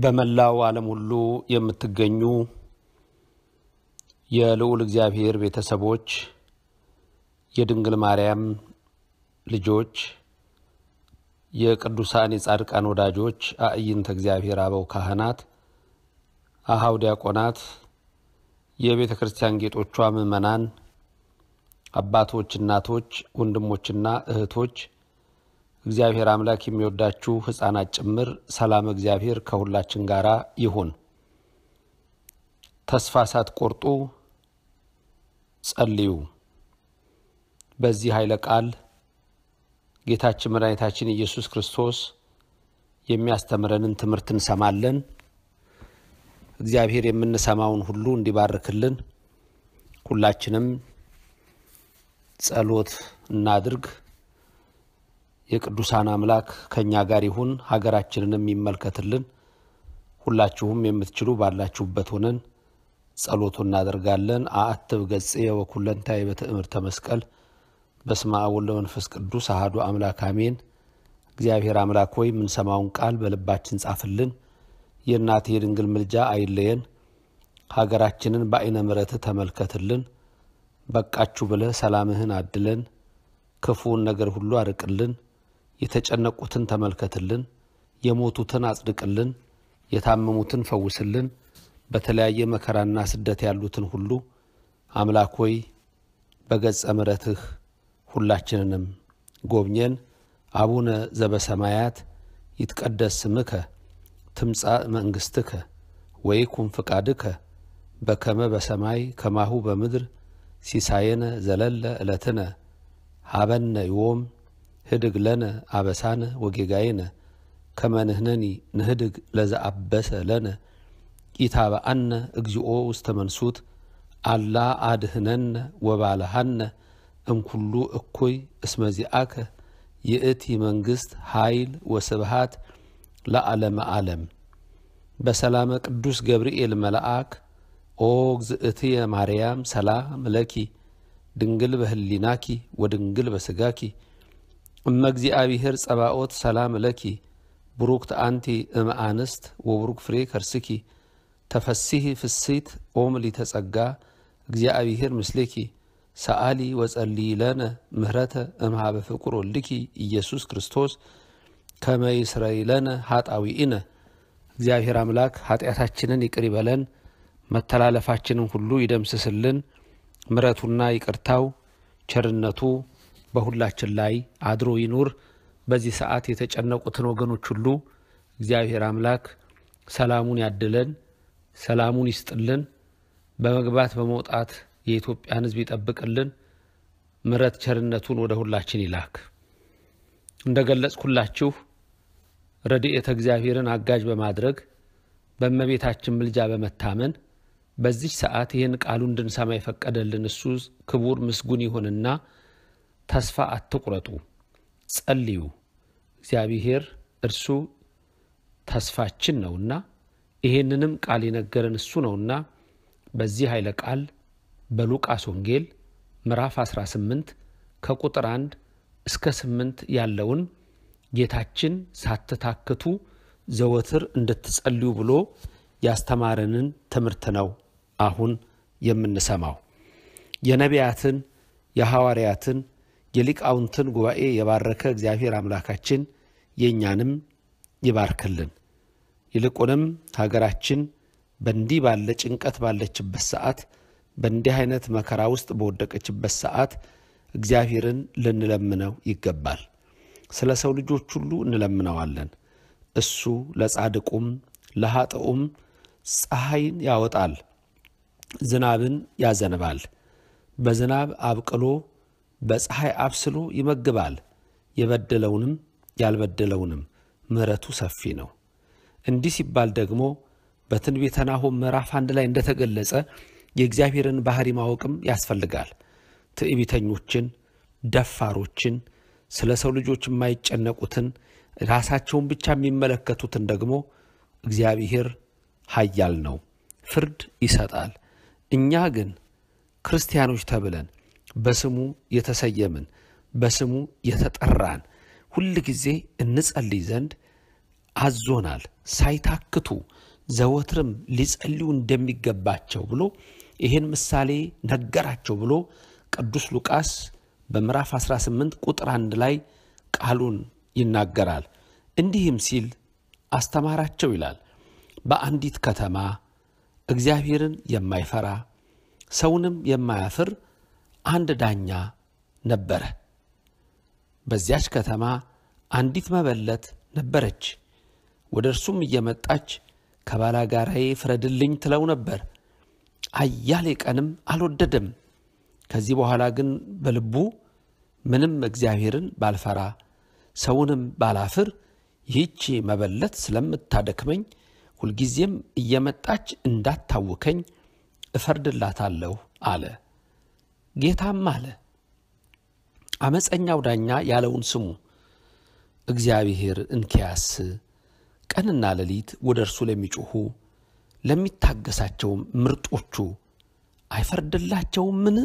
በመላው ዓለም ሁሉ የምትገኙ የልዑል እግዚአብሔር ቤተሰቦች፣ የድንግል ማርያም ልጆች፣ የቅዱሳን የጻድቃን ወዳጆች፣ አዕይንተ እግዚአብሔር አበው ካህናት፣ አኀው ዲያቆናት፣ የቤተ ክርስቲያን ጌጦቿ ምእመናን፣ አባቶች፣ እናቶች፣ ወንድሞችና እህቶች እግዚአብሔር አምላክ የሚወዳችሁ ሕፃናት ጭምር ሰላም እግዚአብሔር ከሁላችን ጋር ይሁን። ተስፋ ሳትቆርጡ ጸልዩ። በዚህ ኃይለ ቃል ጌታችን መድኃኒታችን ኢየሱስ ክርስቶስ የሚያስተምረንን ትምህርት እንሰማለን። እግዚአብሔር የምንሰማውን ሁሉ እንዲባርክልን ሁላችንም ጸሎት እናድርግ። የቅዱሳን አምላክ ከእኛ ጋር ይሁን፣ ሀገራችንንም ይመልከትልን። ሁላችሁም የምትችሉ ባላችሁበት ሆነን ጸሎቱ እናደርጋለን። አአትብ ገጽየ ወኩለንታየ በትእምርተ መስቀል በስመ አብ ወወልድ ወመንፈስ ቅዱስ አሐዱ አምላክ አሜን። እግዚአብሔር አምላክ ሆይ የምንሰማውን ቃል በልባችን ጻፍልን። የእናትህ የድንግል ምልጃ አይለየን። ሀገራችንን በዐይነ ምሕረትህ ተመልከትልን። በቃችሁ ብለህ ሰላምህን አድለን። ክፉውን ነገር ሁሉ አርቅልን። የተጨነቁትን ተመልከትልን። የሞቱትን አጽድቅልን። የታመሙትን ፈውስልን። በተለያየ መከራና ስደት ያሉትን ሁሉ አምላክ ሆይ በገጸ ምሕረትህ ሁላችንንም ጎብኘን። አቡነ ዘበሰማያት ይትቀደስ ስምከ ትምጻእ መንግሥትከ ወይኩን ፍቃድከ በከመ በሰማይ ከማሁ በምድር ሲሳየነ ዘለለ ዕለትነ ሀበነ ዮም ህድግ ለነ አበሳነ ወጌጋየነ ከመ ንሕነኒ ንህድግ ለዘአበሰ ለነ ኢታብአነ እግዚኦ ውስተ መንሱት አላ አድህነነ ወባልሃነ እምኩሉ እኩይ እስመ ዚአከ ይእቲ መንግሥት ኃይል ወስብሃት ለዓለመ ዓለም። በሰላመ ቅዱስ ገብርኤል መልአክ ኦ እግዝእትየ ማርያም ሰላም ለኪ ድንግል በህሊናኪ ወድንግል በስጋኪ እመ እግዚአብሔር ጸባኦት ሰላም ለኪ ብሩክት አንቲ እም አንስት ወብሩክ ፍሬ ከርስኪ ተፈሲሂ ፍሲት ኦም ሊተጸጋ እግዚአብሔር ምስሌኪ ሰአሊ ወጸልይ ለነ ምህረተ እምሃበ ፍቁር ወልድኪ ኢየሱስ ክርስቶስ ከመ ይስረይ ለነ ኃጣዊኢነ። እግዚአብሔር አምላክ ኃጢአታችንን ይቅር ይበለን፣ መተላለፋችንን ሁሉ ይደምስስልን። ምረቱና ይቅርታው ቸርነቱ በሁላችን ላይ አድሮ ይኑር። በዚህ ሰዓት የተጨነቁትን ወገኖች ሁሉ እግዚአብሔር አምላክ ሰላሙን ያድለን፣ ሰላሙን ይስጥልን። በመግባት በመውጣት የኢትዮጵያን ሕዝብ ይጠብቅልን። ምረት ቸርነቱን ወደ ሁላችን ይላክ። እንደ ገለጽኩላችሁ ረድኤተ እግዚአብሔርን አጋዥ በማድረግ በእመቤታችን ምልጃ በመታመን በዚህ ሰዓት ይህን ቃሉ እንድንሰማ የፈቀደልን እሱ ክቡር ምስጉን ይሁንና ተስፋ አትቁረጡ፣ ጸልዩ። እግዚአብሔር እርሱ ተስፋችን ነውና ይሄንንም ቃል የነገረን እሱ ነውና በዚህ ኃይለ ቃል በሉቃስ ወንጌል ምዕራፍ 18 ከቁጥር 1 እስከ 8 ያለውን ጌታችን ሳትታክቱ ዘወትር እንድትጸልዩ ብሎ ያስተማረንን ትምህርት ነው አሁን የምንሰማው። የነቢያትን የሐዋርያትን የሊቃውንትን ጉባኤ የባረከ እግዚአብሔር አምላካችን የእኛንም ይባርክልን። ይልቁንም ሀገራችን በእንዲህ ባለ ጭንቀት ባለችበት ሰዓት፣ በእንዲህ አይነት መከራ ውስጥ በወደቀችበት ሰዓት እግዚአብሔርን ልንለምነው ይገባል። ስለ ሰው ልጆች ሁሉ እንለምነዋለን። እሱ ለጻድቁም ለኃጥኡም ፀሐይን ያወጣል፣ ዝናብን ያዘንባል። በዝናብ አብቅሎ በፀሐይ አብስሎ ይመግባል። የበደለውንም ያልበደለውንም ምሕረቱ ሰፊ ነው። እንዲህ ሲባል ደግሞ በትንቢተ ናሆም ምዕራፍ አንድ ላይ እንደተገለጸ የእግዚአብሔርን ባሕሪ ማወቅም ያስፈልጋል። ትዕቢተኞችን፣ ደፋሮችን፣ ስለ ሰው ልጆች የማይጨነቁትን ራሳቸውን ብቻ የሚመለከቱትን ደግሞ እግዚአብሔር ኃያል ነው፣ ፍርድ ይሰጣል። እኛ ግን ክርስቲያኖች ተብለን በስሙ የተሰየምን በስሙ የተጠራን ሁል ጊዜ እንጸልይ ዘንድ አዞናል፣ ሳይታክቱ ዘወትርም ሊጸልዩ እንደሚገባቸው ብሎ ይህን ምሳሌ ነገራቸው ብሎ ቅዱስ ሉቃስ በምዕራፍ 18 ቁጥር አንድ ላይ ቃሉን ይናገራል። እንዲህም ሲል አስተማራቸው ይላል። በአንዲት ከተማ እግዚአብሔርን የማይፈራ ሰውንም የማያፍር አንድ ዳኛ ነበረ። በዚያች ከተማ አንዲት መበለት ነበረች። ወደ እርሱም እየመጣች ከባላጋራዬ ፍረድልኝ ትለው ነበር። አያሌ ቀንም አልወደደም። ከዚህ በኋላ ግን በልቡ ምንም እግዚአብሔርን ባልፈራ ሰውንም ባላፍር ይህቺ መበለት ስለምታደክመኝ ሁልጊዜም እየመጣች እንዳታውከኝ እፈርድላታለሁ አለ። ጌታም አለ፣ አመፀኛው ዳኛ ያለውን ስሙ። እግዚአብሔር እንኪያስ ቀንና ሌሊት ወደ እርሱ ለሚጮኹ ለሚታገሳቸውም ምርጦቹ አይፈርድላቸውምን?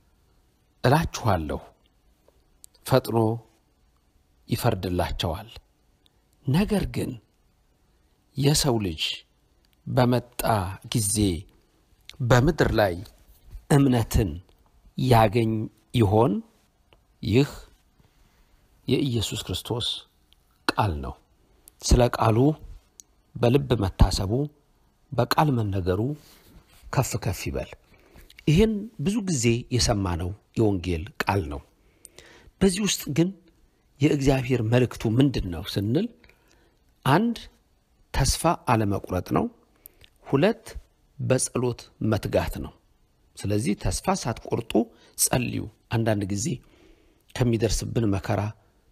እላችኋለሁ ፈጥኖ ይፈርድላቸዋል። ነገር ግን የሰው ልጅ በመጣ ጊዜ በምድር ላይ እምነትን ያገኝ ይሆን? ይህ የኢየሱስ ክርስቶስ ቃል ነው። ስለ ቃሉ በልብ መታሰቡ በቃል መነገሩ ከፍ ከፍ ይበል። ይህን ብዙ ጊዜ የሰማነው የወንጌል ቃል ነው። በዚህ ውስጥ ግን የእግዚአብሔር መልእክቱ ምንድን ነው ስንል አንድ ተስፋ አለመቁረጥ ነው። ሁለት በጸሎት መትጋት ነው። ስለዚህ ተስፋ ሳትቆርጡ ጸልዩ። አንዳንድ ጊዜ ከሚደርስብን መከራ፣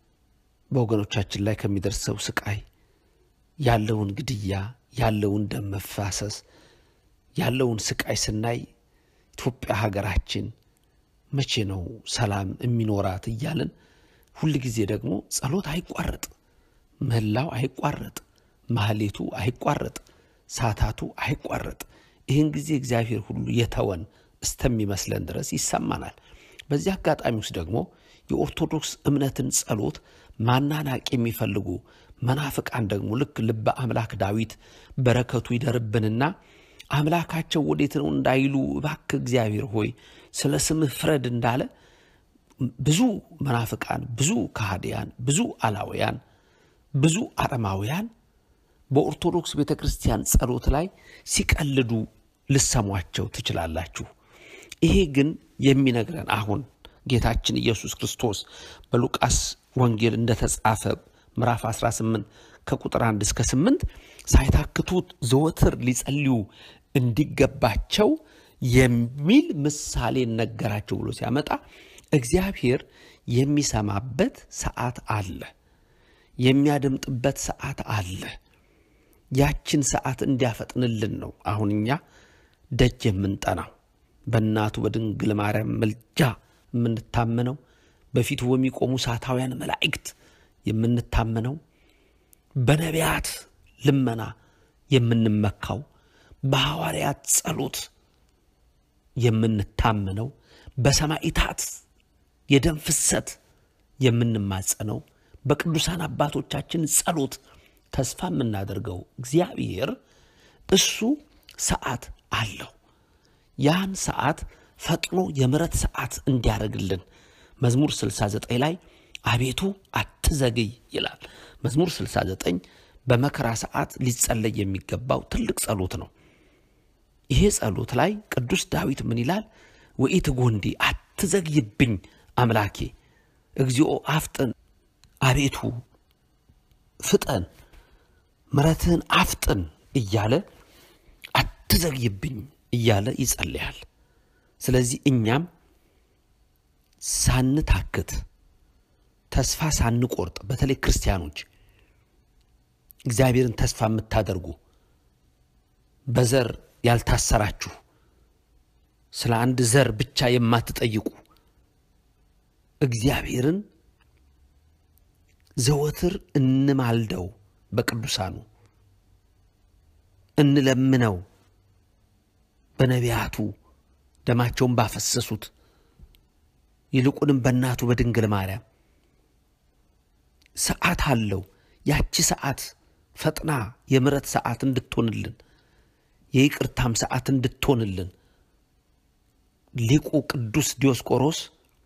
በወገኖቻችን ላይ ከሚደርሰው ስቃይ፣ ያለውን ግድያ፣ ያለውን ደም መፋሰስ፣ ያለውን ስቃይ ስናይ ኢትዮጵያ ሀገራችን መቼ ነው ሰላም የሚኖራት እያልን ሁል ጊዜ ደግሞ ጸሎት አይቋረጥ፣ ምህላው አይቋረጥ፣ ማህሌቱ አይቋረጥ፣ ሳታቱ አይቋረጥ። ይህን ጊዜ እግዚአብሔር ሁሉ የተወን እስተሚመስለን ድረስ ይሰማናል። በዚህ አጋጣሚ ውስጥ ደግሞ የኦርቶዶክስ እምነትን ጸሎት ማናናቅ የሚፈልጉ መናፍቃን ደግሞ ልክ ልበ አምላክ ዳዊት በረከቱ ይደርብንና አምላካቸው ወዴት ነው እንዳይሉ እባክህ እግዚአብሔር ሆይ ስለ ስምህ ፍረድ እንዳለ ብዙ መናፍቃን፣ ብዙ ከሃዲያን፣ ብዙ አላውያን፣ ብዙ አረማውያን በኦርቶዶክስ ቤተ ክርስቲያን ጸሎት ላይ ሲቀልዱ ልሰሟቸው ትችላላችሁ። ይሄ ግን የሚነግረን አሁን ጌታችን ኢየሱስ ክርስቶስ በሉቃስ ወንጌል እንደተጻፈ ምዕራፍ 18 ከቁጥር 1 እስከ 8 ሳይታክቱት ዘወትር ሊጸልዩ እንዲገባቸው የሚል ምሳሌ ነገራቸው ብሎ ሲያመጣ እግዚአብሔር የሚሰማበት ሰዓት አለ፣ የሚያደምጥበት ሰዓት አለ። ያችን ሰዓት እንዲያፈጥንልን ነው አሁን እኛ ደጅ የምንጠናው በእናቱ በድንግል ማርያም ምልጃ የምንታመነው በፊቱ በሚቆሙ ሳታውያን መላእክት የምንታመነው በነቢያት ልመና የምንመካው በሐዋርያት ጸሎት የምንታመነው በሰማዕታት የደም ፍሰት የምንማጸነው በቅዱሳን አባቶቻችን ጸሎት ተስፋ የምናደርገው እግዚአብሔር እሱ ሰዓት አለው። ያን ሰዓት ፈጥኖ የምሕረት ሰዓት እንዲያደርግልን መዝሙር 69 ላይ አቤቱ አትዘግይ ይላል። መዝሙር 69 በመከራ ሰዓት ሊጸለይ የሚገባው ትልቅ ጸሎት ነው። ይሄ ጸሎት ላይ ቅዱስ ዳዊት ምን ይላል? ወኢትጎንዲ አትዘግይብኝ አምላኬ፣ እግዚኦ አፍጥን፣ አቤቱ ፍጠን፣ ምሕረትህን አፍጥን እያለ አትዘግይብኝ እያለ ይጸልያል። ስለዚህ እኛም ሳንታክት ተስፋ ሳንቆርጥ በተለይ ክርስቲያኖች እግዚአብሔርን ተስፋ የምታደርጉ በዘር ያልታሰራችሁ ስለ አንድ ዘር ብቻ የማትጠይቁ እግዚአብሔርን ዘወትር እንማልደው፣ በቅዱሳኑ እንለምነው፣ በነቢያቱ ደማቸውን ባፈሰሱት ይልቁንም በእናቱ በድንግል ማርያም ሰዓት አለው። ያቺ ሰዓት ፈጥና የምሕረት ሰዓት እንድትሆንልን የይቅርታም ሰዓት እንድትሆንልን ሊቁ ቅዱስ ዲዮስቆሮስ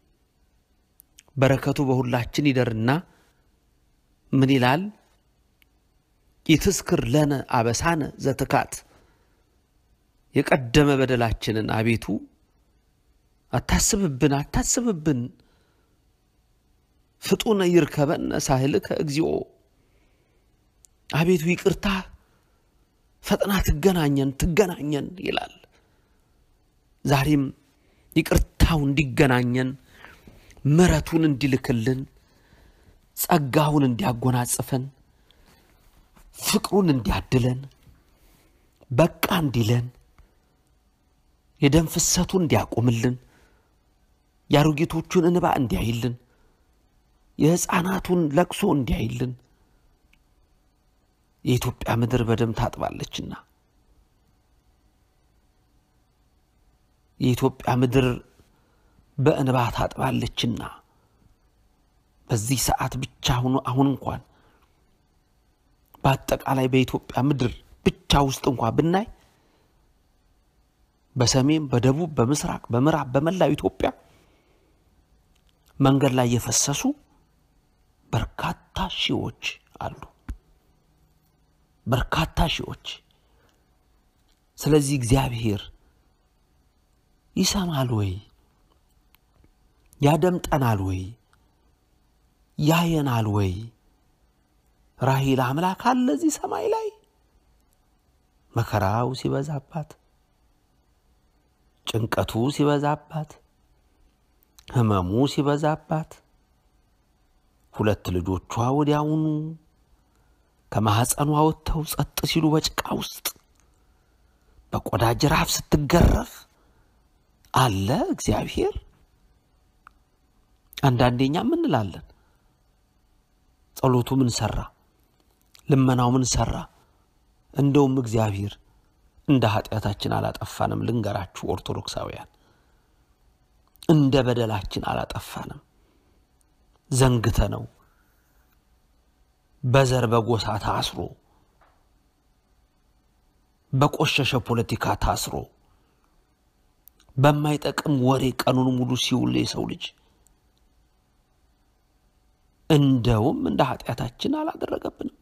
በረከቱ በሁላችን ይደርና ምን ይላል? ይትስክር ለነ አበሳነ ዘትካት የቀደመ በደላችንን አቤቱ አታስብብን አታስብብን። ፍጡነ ይርከበነ ሳህልከ እግዚኦ አቤቱ ይቅርታ ፈጥና ትገናኘን ትገናኘን ይላል። ዛሬም ይቅርታው እንዲገናኘን ምሕረቱን እንዲልክልን ጸጋውን እንዲያጎናጽፈን ፍቅሩን እንዲያድለን በቃ እንዲለን የደም ፍሰቱን እንዲያቆምልን የአሮጌቶቹን እንባ እንዲያይልን የሕፃናቱን ለቅሶ እንዲያይልን የኢትዮጵያ ምድር በደም ታጥባለችና የኢትዮጵያ ምድር በእንባ ታጥባለችና በዚህ ሰዓት ብቻ አሁኑ አሁን እንኳን በአጠቃላይ በኢትዮጵያ ምድር ብቻ ውስጥ እንኳ ብናይ በሰሜን፣ በደቡብ፣ በምስራቅ፣ በምዕራብ በመላው ኢትዮጵያ መንገድ ላይ የፈሰሱ በርካታ ሺዎች አሉ። በርካታ ሺዎች። ስለዚህ እግዚአብሔር ይሰማል ወይ? ያደምጠናል ወይ? ያየናል ወይ? ራሂል አምላክ አለ እዚህ ሰማይ ላይ መከራው ሲበዛባት፣ ጭንቀቱ ሲበዛባት፣ ሕመሙ ሲበዛባት ሁለት ልጆቿ ወዲያውኑ ከማኅፀኗ ወጥተው ጸጥ ሲሉ በጭቃ ውስጥ በቆዳ ጅራፍ ስትገረፍ አለ እግዚአብሔር። አንዳንዴኛ ምን እንላለን? ጸሎቱ ምን ሰራ? ልመናው ምን ሰራ? እንደውም እግዚአብሔር እንደ ኃጢአታችን አላጠፋንም። ልንገራችሁ ኦርቶዶክሳውያን፣ እንደ በደላችን አላጠፋንም። ዘንግተ ነው በዘር በጎሳ ታስሮ በቆሸሸ ፖለቲካ ታስሮ በማይጠቅም ወሬ ቀኑን ሙሉ ሲውል የሰው ልጅ እንደውም እንደ ኃጢአታችን አላደረገብንም።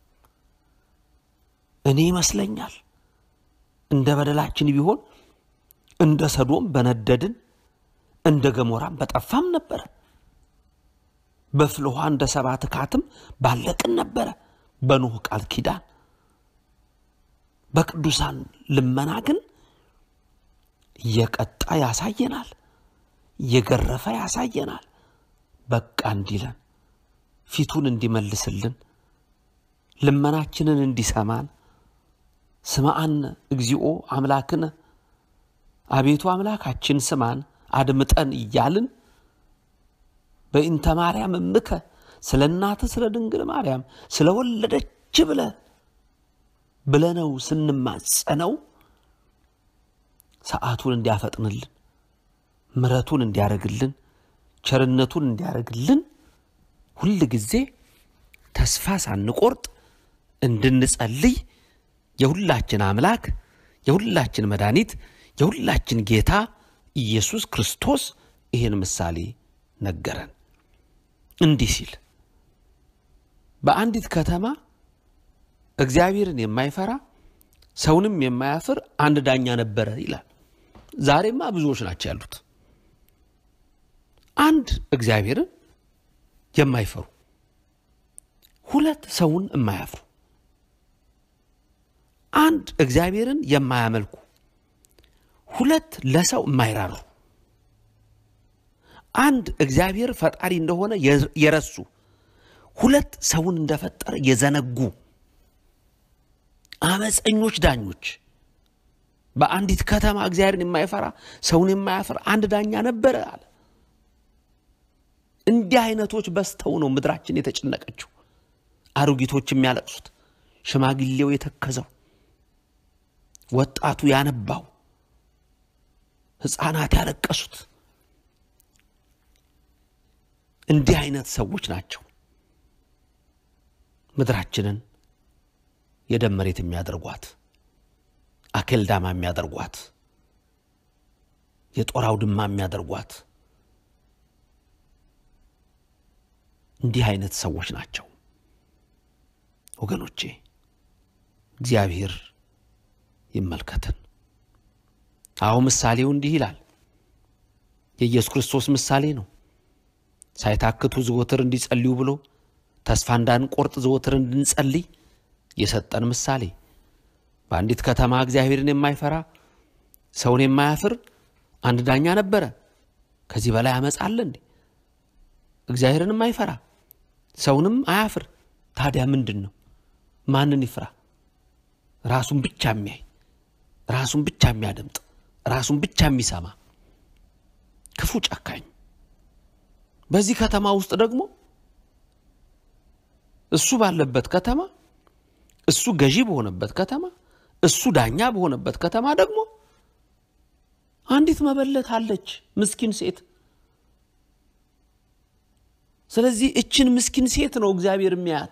እኔ ይመስለኛል እንደ በደላችን ቢሆን እንደ ሰዶም በነደድን እንደ ገሞራም በጠፋም ነበረ። በፍልውሃ እንደ ሰባ ትካትም ባለቅን ነበረ። በኖህ ቃል ኪዳን በቅዱሳን ልመና ግን እየቀጣ ያሳየናል፣ እየገረፈ ያሳየናል። በቃ እንዲለን ፊቱን እንዲመልስልን ልመናችንን እንዲሰማን ስማአን እግዚኦ አምላክነ አቤቱ አምላካችን ስማን አድምጠን እያልን በኢንተ ማርያም እምከ ስለ እናትህ ስለ ድንግል ማርያም ስለ ወለደች ብለ ብለነው ስንማጸነው ሰዓቱን እንዲያፈጥንልን ምሕረቱን እንዲያደርግልን ቸርነቱን እንዲያደርግልን ሁል ጊዜ ተስፋ ሳንቆርጥ እንድንጸልይ የሁላችን አምላክ የሁላችን መድኃኒት የሁላችን ጌታ ኢየሱስ ክርስቶስ ይህን ምሳሌ ነገረን። እንዲህ ሲል በአንዲት ከተማ እግዚአብሔርን የማይፈራ ሰውንም የማያፍር አንድ ዳኛ ነበረ ይላል። ዛሬማ ብዙዎች ናቸው ያሉት። አንድ እግዚአብሔርን የማይፈሩ ሁለት ሰውን የማያፍሩ አንድ እግዚአብሔርን የማያመልኩ ሁለት ለሰው የማይራሩ አንድ እግዚአብሔር ፈጣሪ እንደሆነ የረሱ ሁለት ሰውን እንደፈጠረ የዘነጉ አመፀኞች ዳኞች። በአንዲት ከተማ እግዚአብሔርን የማይፈራ ሰውን የማያፍር አንድ ዳኛ ነበረ አለ። እንዲህ አይነቶች በዝተው ነው ምድራችን የተጨነቀችው። አሮጊቶች የሚያለቅሱት፣ ሽማግሌው የተከዘው፣ ወጣቱ ያነባው፣ ሕፃናት ያለቀሱት እንዲህ አይነት ሰዎች ናቸው ምድራችንን የደም መሬት የሚያደርጓት አኬልዳማ የሚያደርጓት የጦር አውድማ የሚያደርጓት እንዲህ አይነት ሰዎች ናቸው ወገኖቼ። እግዚአብሔር ይመልከትን። አሁ ምሳሌው እንዲህ ይላል። የኢየሱስ ክርስቶስ ምሳሌ ነው። ሳይታክቱ ዘወትር እንዲጸልዩ ብሎ ተስፋ እንዳንቆርጥ ዘወትር እንድንጸልይ የሰጠን ምሳሌ። በአንዲት ከተማ እግዚአብሔርን የማይፈራ ሰውን የማያፍር አንድ ዳኛ ነበረ። ከዚህ በላይ አመፅ አለ እንዴ? እግዚአብሔርን የማይፈራ ሰውንም አያፍር። ታዲያ ምንድን ነው? ማንን ይፍራ? ራሱን ብቻ የሚያይ ራሱን ብቻ የሚያደምጥ ራሱን ብቻ የሚሰማ ክፉ ጨካኝ። በዚህ ከተማ ውስጥ ደግሞ እሱ ባለበት ከተማ እሱ ገዢ በሆነበት ከተማ እሱ ዳኛ በሆነበት ከተማ ደግሞ አንዲት መበለት አለች፣ ምስኪን ሴት። ስለዚህ እችን ምስኪን ሴት ነው እግዚአብሔር የሚያያት።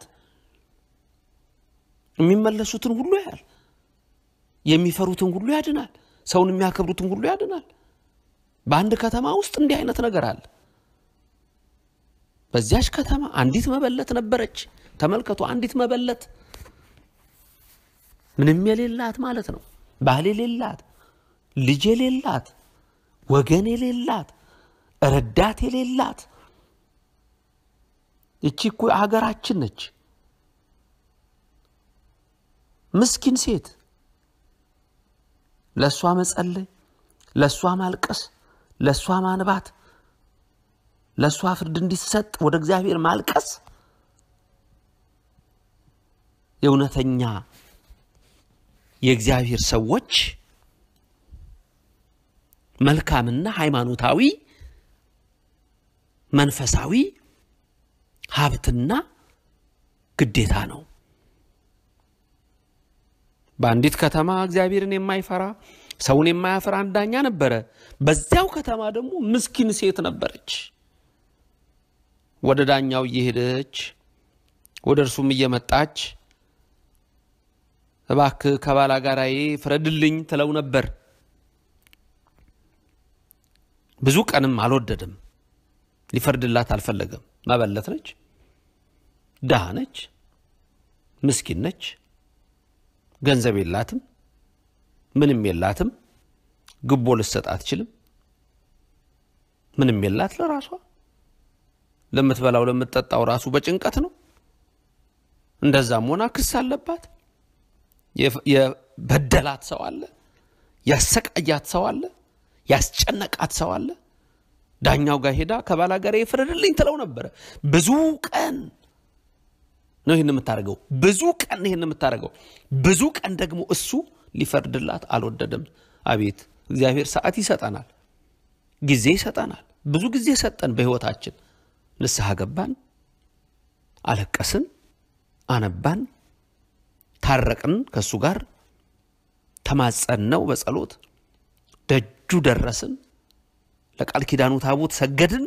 የሚመለሱትን ሁሉ ያያል። የሚፈሩትን ሁሉ ያድናል። ሰውን የሚያከብሩትን ሁሉ ያድናል። በአንድ ከተማ ውስጥ እንዲህ አይነት ነገር አለ። በዚያች ከተማ አንዲት መበለት ነበረች። ተመልከቱ፣ አንዲት መበለት ምንም የሌላት ማለት ነው። ባል የሌላት፣ ልጅ የሌላት፣ ወገን የሌላት፣ ረዳት የሌላት። እቺ እኮ ሀገራችን ነች። ምስኪን ሴት ለእሷ መጸለይ፣ ለእሷ ማልቀስ፣ ለእሷ ማንባት፣ ለእሷ ፍርድ እንዲሰጥ ወደ እግዚአብሔር ማልቀስ የእውነተኛ የእግዚአብሔር ሰዎች መልካምና ሃይማኖታዊ መንፈሳዊ ሀብትና ግዴታ ነው። በአንዲት ከተማ እግዚአብሔርን የማይፈራ ሰውን የማያፈራ አንድ ዳኛ ነበረ። በዚያው ከተማ ደግሞ ምስኪን ሴት ነበረች። ወደ ዳኛው እየሄደች ወደ እርሱም እየመጣች እባክህ ከባላጋራዬ ፍረድልኝ ትለው ነበር። ብዙ ቀንም አልወደድም፣ ሊፈርድላት አልፈለገም። መበለት ነች፣ ድሃ ነች፣ ምስኪን ነች፣ ገንዘብ የላትም፣ ምንም የላትም፣ ግቦ ልሰጥ አትችልም፣ ምንም የላት ለራሷ ለምትበላው ለምትጠጣው ራሱ በጭንቀት ነው። እንደዛም ሆና ክስ አለባት። የበደላት ሰው አለ፣ ያሰቃያት ሰው አለ፣ ያስጨነቃት ሰው አለ። ዳኛው ጋር ሄዳ ከባላጋራ ይፍረድልኝ ትለው ነበረ። ብዙ ቀን ነው ይህን የምታደርገው፣ ብዙ ቀን ይህን የምታደርገው፣ ብዙ ቀን ደግሞ እሱ ሊፈርድላት አልወደደም። አቤት እግዚአብሔር ሰዓት ይሰጠናል፣ ጊዜ ይሰጠናል። ብዙ ጊዜ ሰጠን በሕይወታችን። ንስሐ ገባን፣ አለቀስን፣ አነባን ታረቅን ከእሱ ጋር ተማጸነው በጸሎት ደጁ ደረስን። ለቃል ኪዳኑ ታቦት ሰገድን።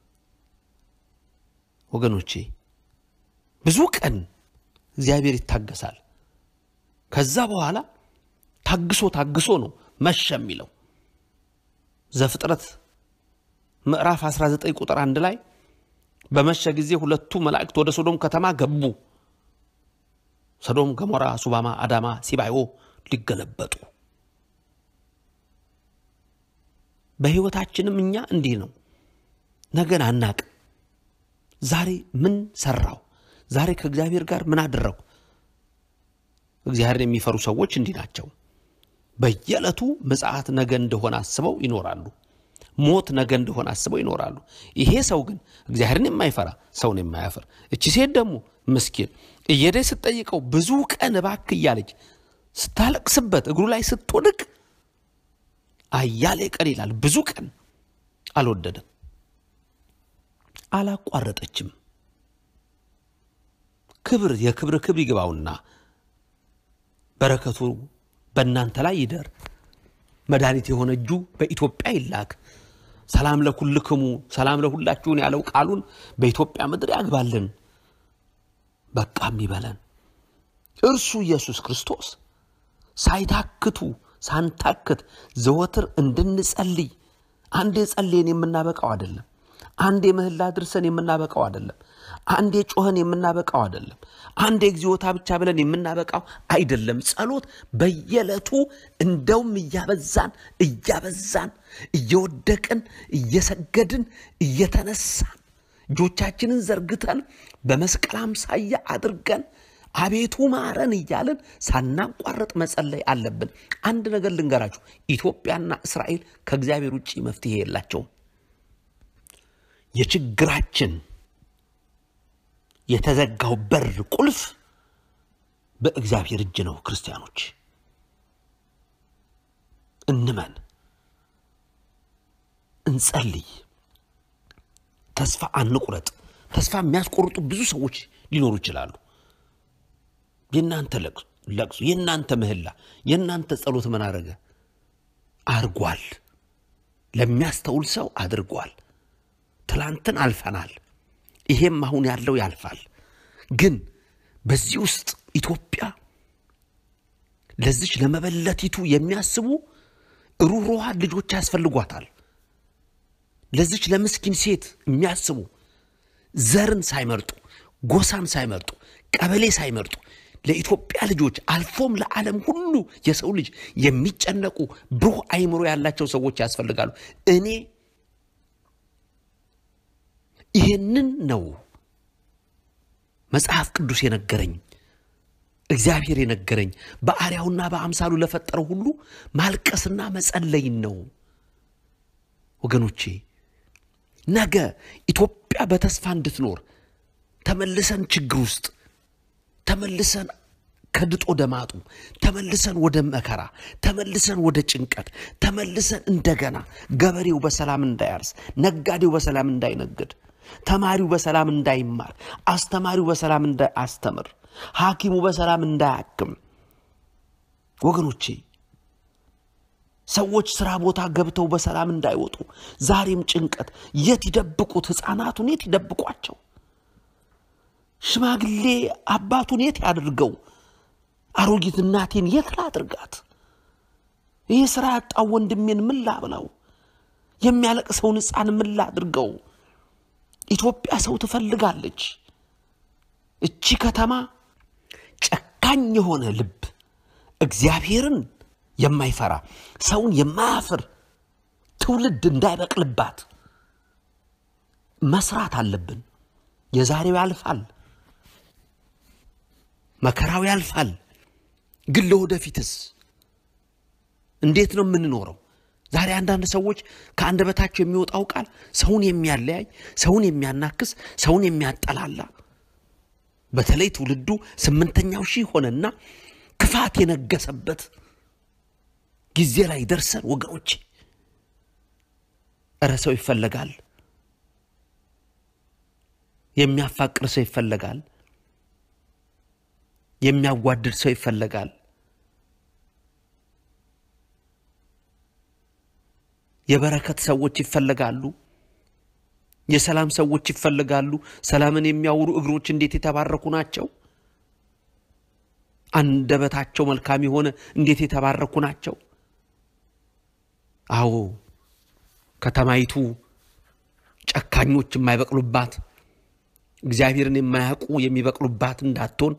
ወገኖቼ ብዙ ቀን እግዚአብሔር ይታገሳል። ከዛ በኋላ ታግሶ ታግሶ ነው መሸ የሚለው ዘፍጥረት ምዕራፍ 19 ቁጥር አንድ ላይ በመሸ ጊዜ ሁለቱ መላእክት ወደ ሶዶም ከተማ ገቡ። ሰዶም፣ ገሞራ፣ ሱባማ፣ አዳማ፣ ሲባዮ ሊገለበጡ። በሕይወታችንም እኛ እንዲህ ነው። ነገን አናቅ። ዛሬ ምን ሰራው? ዛሬ ከእግዚአብሔር ጋር ምን አደረጉ? እግዚአብሔርን የሚፈሩ ሰዎች እንዲህ ናቸው። በየዕለቱ ምጽአት ነገ እንደሆነ አስበው ይኖራሉ። ሞት ነገ እንደሆነ አስበው ይኖራሉ። ይሄ ሰው ግን እግዚአብሔርን የማይፈራ ሰውን የማያፍር፣ እቺ ሴት ደግሞ ምስኪን እየሄደች ስትጠይቀው ብዙ ቀን እባክህ እያለች ስታለቅስበት እግሩ ላይ ስትወድቅ አያሌ ቀን ይላል። ብዙ ቀን አልወደደም፣ አላቋረጠችም። ክብር የክብር ክብር ይግባውና በረከቱ በእናንተ ላይ ይደር። መድኃኒት የሆነ እጁ በኢትዮጵያ ይላክ። ሰላም ለኩልክሙ ሰላም ለሁላችሁን ያለው ቃሉን በኢትዮጵያ ምድር ያግባልን። በቃም ይበለን። እርሱ ኢየሱስ ክርስቶስ ሳይታክቱ ሳንታክት ዘወትር እንድንጸልይ አንዴ ጸልየን የምናበቃው አይደለም። አንዴ ምህላ ድርሰን የምናበቃው አይደለም። አንዴ ጮኸን የምናበቃው አይደለም። አንዴ እግዚኦታ ብቻ ብለን የምናበቃው አይደለም። ጸሎት በየዕለቱ እንደውም እያበዛን እያበዛን እየወደቅን እየሰገድን እየተነሳን እጆቻችንን ዘርግተን በመስቀል አምሳያ አድርገን አቤቱ ማረን እያልን ሳናቋርጥ መጸለይ አለብን። አንድ ነገር ልንገራችሁ፣ ኢትዮጵያና እስራኤል ከእግዚአብሔር ውጭ መፍትሄ የላቸውም። የችግራችን የተዘጋው በር ቁልፍ በእግዚአብሔር እጅ ነው። ክርስቲያኖች እንመን፣ እንጸልይ፣ ተስፋ አንቁረጥ። ተስፋ የሚያስቆርጡ ብዙ ሰዎች ሊኖሩ ይችላሉ። የእናንተ ለቅሶ፣ የእናንተ ምህላ፣ የእናንተ ጸሎት ምን አደረገ? አድርጓል። ለሚያስተውል ሰው አድርጓል። ትላንትን አልፈናል። ይሄም አሁን ያለው ያልፋል። ግን በዚህ ውስጥ ኢትዮጵያ ለዚች ለመበለቲቱ የሚያስቡ ሩህሩሃን ልጆች ያስፈልጓታል። ለዚች ለምስኪን ሴት የሚያስቡ ዘርን ሳይመርጡ ጎሳን ሳይመርጡ ቀበሌ ሳይመርጡ ለኢትዮጵያ ልጆች አልፎም ለዓለም ሁሉ የሰው ልጅ የሚጨነቁ ብሩህ አይምሮ ያላቸው ሰዎች ያስፈልጋሉ። እኔ ይህንን ነው መጽሐፍ ቅዱስ የነገረኝ እግዚአብሔር የነገረኝ በአርያውና በአምሳሉ ለፈጠረው ሁሉ ማልቀስና መጸለይን ነው። ወገኖቼ ነገ ኢትዮጵያ በተስፋ እንድትኖር ተመልሰን ችግር ውስጥ ተመልሰን ከድጦ ደማጡ ተመልሰን ወደ መከራ ተመልሰን ወደ ጭንቀት ተመልሰን እንደገና ገበሬው በሰላም እንዳያርስ፣ ነጋዴው በሰላም እንዳይነግድ፣ ተማሪው በሰላም እንዳይማር፣ አስተማሪው በሰላም እንዳያስተምር፣ ሐኪሙ በሰላም እንዳያክም ወገኖቼ ሰዎች ስራ ቦታ ገብተው በሰላም እንዳይወጡ ዛሬም ጭንቀት። የት ይደብቁት? ሕፃናቱን የት ይደብቋቸው? ሽማግሌ አባቱን የት ያድርገው? አሮጊት እናቴን የት ላድርጋት? ይህ ስራ ያጣው ወንድሜን ምን ላብላው? የሚያለቅሰውን ሕፃን ምን ላድርገው? ኢትዮጵያ ሰው ትፈልጋለች። እቺ ከተማ ጨካኝ የሆነ ልብ እግዚአብሔርን የማይፈራ ሰውን የማያፍር ትውልድ እንዳይበቅልባት መስራት አለብን። የዛሬው ያልፋል፣ መከራው ያልፋል። ግን ለወደፊትስ እንዴት ነው የምንኖረው? ዛሬ አንዳንድ ሰዎች ከአንደበታቸው የሚወጣው ቃል ሰውን የሚያለያይ፣ ሰውን የሚያናክስ፣ ሰውን የሚያጠላላ በተለይ ትውልዱ ስምንተኛው ሺህ ሆነና ክፋት የነገሰበት ጊዜ ላይ ደርሰን ወገኖች፣ እረ ሰው ይፈለጋል። የሚያፋቅር ሰው ይፈለጋል። የሚያዋድድ ሰው ይፈለጋል። የበረከት ሰዎች ይፈለጋሉ። የሰላም ሰዎች ይፈለጋሉ። ሰላምን የሚያወሩ እግሮች እንዴት የተባረኩ ናቸው! አንደበታቸው መልካም የሆነ እንዴት የተባረኩ ናቸው! አዎ ከተማይቱ ጨካኞች የማይበቅሉባት እግዚአብሔርን የማያውቁ የሚበቅሉባት እንዳትሆን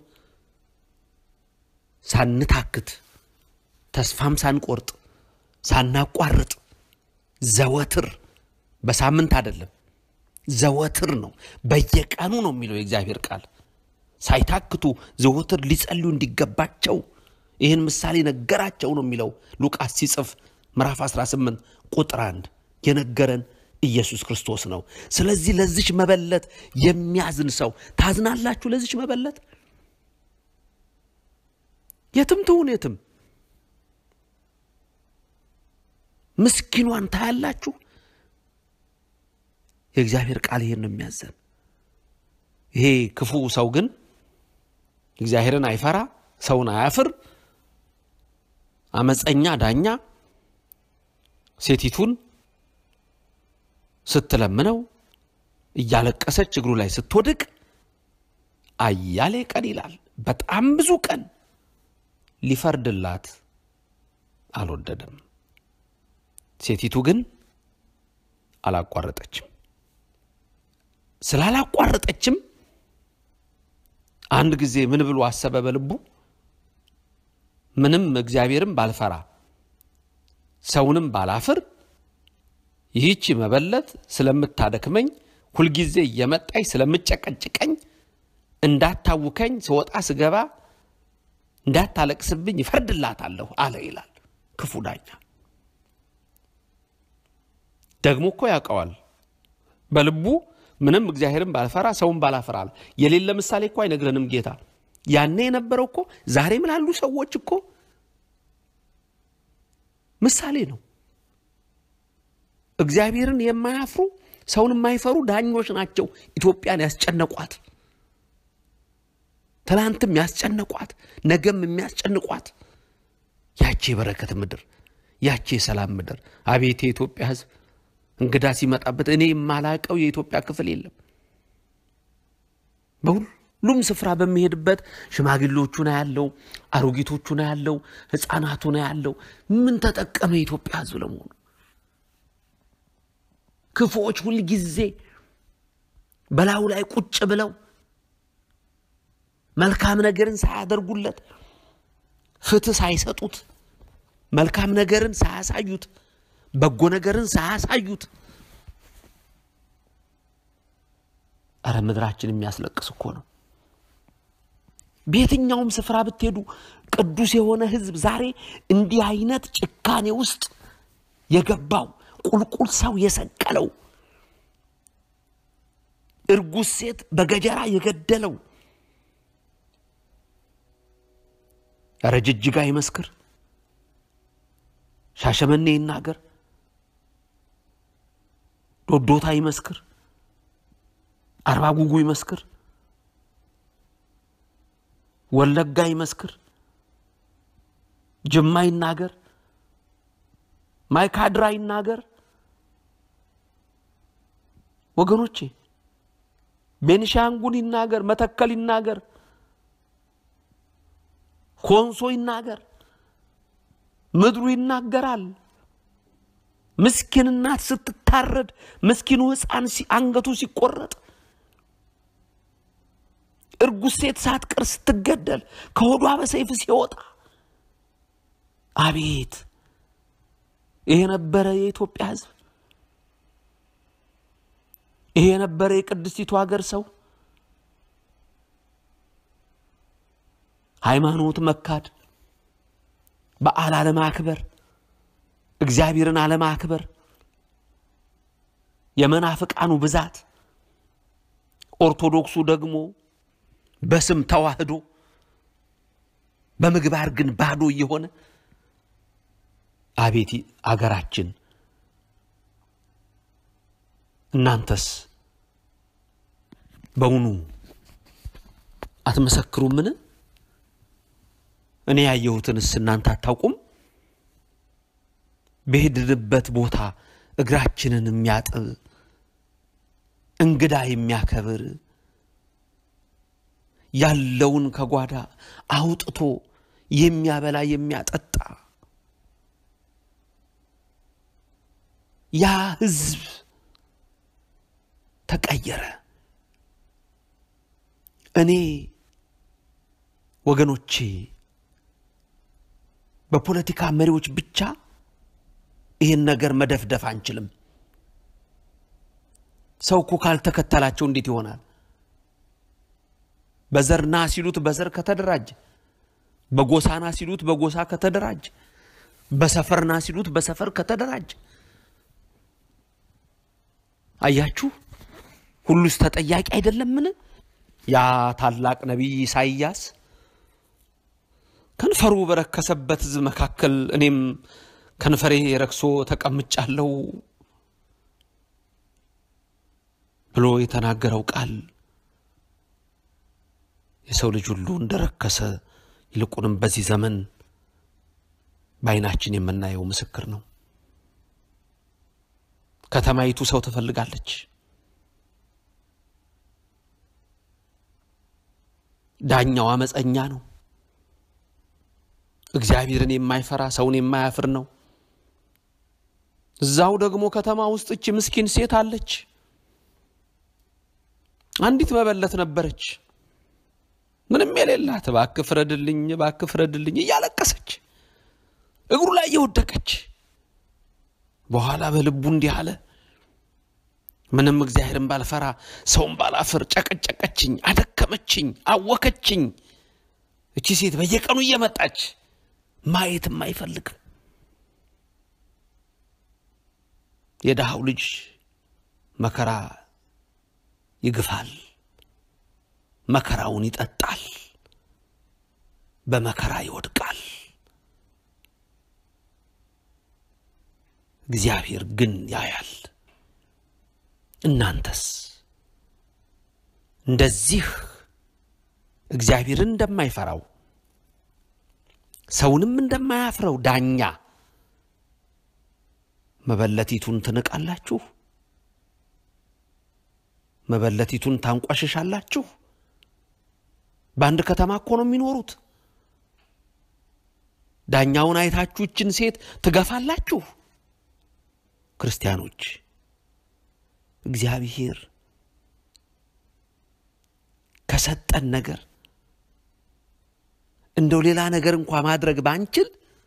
ሳንታክት ተስፋም ሳንቆርጥ ሳናቋርጥ ዘወትር በሳምንት አይደለም፣ ዘወትር ነው፣ በየቀኑ ነው የሚለው የእግዚአብሔር ቃል። ሳይታክቱ ዘወትር ሊጸልዩ እንዲገባቸው ይህን ምሳሌ ነገራቸው ነው የሚለው ሉቃስ ሲጽፍ ምዕራፍ 18 ቁጥር አንድ የነገረን ኢየሱስ ክርስቶስ ነው። ስለዚህ ለዚች መበለት የሚያዝን ሰው ታዝናላችሁ? ለዚች መበለት የትም ትሁን የትም ምስኪኗን ታያላችሁ። የእግዚአብሔር ቃል ይሄን ነው የሚያዘን። ይሄ ክፉ ሰው ግን እግዚአብሔርን አይፈራ፣ ሰውን አያፍር፣ አመፀኛ ዳኛ ሴቲቱን ስትለምነው እያለቀሰች እግሩ ላይ ስትወድቅ አያሌ ቀን ይላል። በጣም ብዙ ቀን ሊፈርድላት አልወደደም። ሴቲቱ ግን አላቋረጠችም። ስላላቋረጠችም አንድ ጊዜ ምን ብሎ አሰበ በልቡ ምንም እግዚአብሔርም ባልፈራ ሰውንም ባላፍር ይህቺ መበለት ስለምታደክመኝ ሁልጊዜ እየመጣኝ ስለምጨቀጭቀኝ እንዳታውከኝ ስወጣ ስገባ እንዳታለቅስብኝ ይፈርድላታለሁ አለ ይላል ክፉ ዳኛ። ደግሞ እኮ ያውቀዋል በልቡ ምንም እግዚአብሔርን ባልፈራ ሰውን ባላፈራ አለ። የሌለ ምሳሌ እኮ አይነግረንም ጌታ። ያኔ የነበረው እኮ ዛሬም ላሉ ሰዎች እኮ ምሳሌ ነው። እግዚአብሔርን የማያፍሩ ሰውን የማይፈሩ ዳኞች ናቸው ኢትዮጵያን ያስጨነቋት። ትናንትም ያስጨነቋት፣ ነገም የሚያስጨንቋት ያቺ የበረከት ምድር፣ ያቺ የሰላም ምድር። አቤት የኢትዮጵያ ሕዝብ እንግዳ ሲመጣበት እኔ የማላቀው የኢትዮጵያ ክፍል የለም። በሁሉም ስፍራ በሚሄድበት ሽማግሌዎቹ ነው ያለው፣ አሮጊቶቹ ነው ያለው፣ ሕፃናቱ ነው ያለው። ምን ተጠቀመ የኢትዮጵያ ሕዝብ ለመሆኑ? ክፉዎች ሁልጊዜ በላዩ ላይ ቁጭ ብለው መልካም ነገርን ሳያደርጉለት ፍትህ ሳይሰጡት መልካም ነገርን ሳያሳዩት በጎ ነገርን ሳያሳዩት እረ ምድራችን የሚያስለቅስ እኮ ነው። በየትኛውም ስፍራ ብትሄዱ ቅዱስ የሆነ ሕዝብ ዛሬ እንዲህ አይነት ጭካኔ ውስጥ የገባው ቁልቁል ሰው የሰቀለው እርጉዝ ሴት በገጀራ የገደለው ኧረ ጅጅጋ ይመስክር፣ ሻሸመኔ ይናገር፣ ዶዶታ ይመስክር፣ አርባ ጉጉ ይመስክር፣ ወለጋ ይመስክር፣ ጅማ ይናገር፣ ማይካድራ ይናገር። ወገኖቼ ቤንሻንጉል ይናገር፣ መተከል ይናገር፣ ኮንሶ ይናገር። ምድሩ ይናገራል። ምስኪን እናት ስትታረድ፣ ምስኪኑ ሕፃን አንገቱ ሲቆረጥ፣ እርጉዝ ሴት ሳትቀር ስትገደል፣ ከሆዷ በሰይፍ ሲወጣ፣ አቤት ይሄ ነበረ የኢትዮጵያ ሕዝብ። ይሄ የነበረ የቅድስቲቱ ሀገር ሰው። ሃይማኖት መካድ፣ በዓል አለማክበር፣ እግዚአብሔርን አለማክበር፣ የመናፍቃኑ ብዛት፣ ኦርቶዶክሱ ደግሞ በስም ተዋህዶ በምግባር ግን ባዶ እየሆነ አቤት አገራችን እናንተስ በውኑ አትመሰክሩምን? እኔ ያየሁትንስ እናንተ አታውቁም? በሄድንበት ቦታ እግራችንን የሚያጥብ እንግዳ የሚያከብር ያለውን ከጓዳ አውጥቶ የሚያበላ የሚያጠጣ ያ ሕዝብ ተቀየረ። እኔ ወገኖቼ በፖለቲካ መሪዎች ብቻ ይህን ነገር መደፍደፍ አንችልም። ሰው እኮ ካልተከተላቸው እንዴት ይሆናል? በዘርና ሲሉት በዘር ከተደራጀ፣ በጎሳና ሲሉት በጎሳ ከተደራጀ፣ በሰፈርና ሲሉት በሰፈር ከተደራጀ አያችሁ፣ ሁሉስ ተጠያቂ አይደለምን? ያ ታላቅ ነቢይ ኢሳይያስ ከንፈሩ በረከሰበት ሕዝብ መካከል እኔም ከንፈሬ ረክሶ ተቀምጫለሁ ብሎ የተናገረው ቃል የሰው ልጅ ሁሉ እንደረከሰ ይልቁንም በዚህ ዘመን በዓይናችን የምናየው ምስክር ነው። ከተማይቱ ሰው ትፈልጋለች። ዳኛው አመፀኛ ነው። እግዚአብሔርን የማይፈራ ሰውን የማያፍር ነው። እዛው ደግሞ ከተማ ውስጥ እች ምስኪን ሴት አለች። አንዲት መበለት ነበረች፣ ምንም የሌላት እባክህ ፍረድልኝ፣ እባክህ ፍረድልኝ እያለቀሰች እግሩ ላይ እየወደቀች በኋላ በልቡ እንዲህ አለ፣ ምንም እግዚአብሔርን ባልፈራ ሰውን ባላፍር ጨቀጨቀችኝ፣ አደከመችኝ፣ አወከችኝ። እቺ ሴት በየቀኑ እየመጣች ማየትም አይፈልግም። የድሃው ልጅ መከራ ይግፋል፣ መከራውን ይጠጣል፣ በመከራ ይወድቃል። እግዚአብሔር ግን ያያል። እናንተስ እንደዚህ እግዚአብሔርን እንደማይፈራው ሰውንም እንደማያፍረው ዳኛ መበለቲቱን ትንቃላችሁ? መበለቲቱን ታንቋሽሻላችሁ? በአንድ ከተማ እኮ ነው የሚኖሩት። ዳኛውን አይታችሁ ይችን ሴት ትገፋላችሁ? ክርስቲያኖች እግዚአብሔር ከሰጠን ነገር እንደው ሌላ ነገር እንኳ ማድረግ ባንችል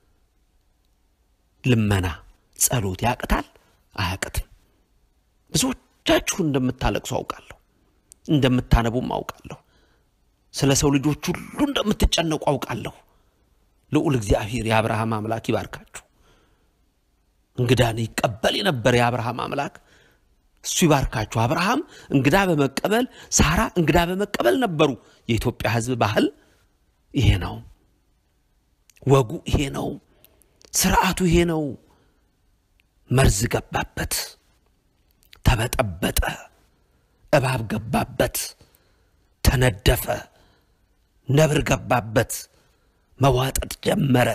ልመና፣ ጸሎት ያቅታል? አያቅትም። ብዙዎቻችሁ እንደምታለቅሱ አውቃለሁ፣ እንደምታነቡም አውቃለሁ። ስለ ሰው ልጆች ሁሉ እንደምትጨነቁ አውቃለሁ። ልዑል እግዚአብሔር የአብርሃም አምላክ ይባርካችሁ። እንግዳን ይቀበል የነበረ የአብርሃም አምላክ እሱ ይባርካችሁ። አብርሃም እንግዳ በመቀበል ሳራ እንግዳ በመቀበል ነበሩ። የኢትዮጵያ ሕዝብ ባህል ይሄ ነው። ወጉ ይሄ ነው። ስርዓቱ ይሄ ነው። መርዝ ገባበት፣ ተበጠበጠ፣ እባብ ገባበት፣ ተነደፈ፣ ነብር ገባበት፣ መዋጠጥ ጀመረ።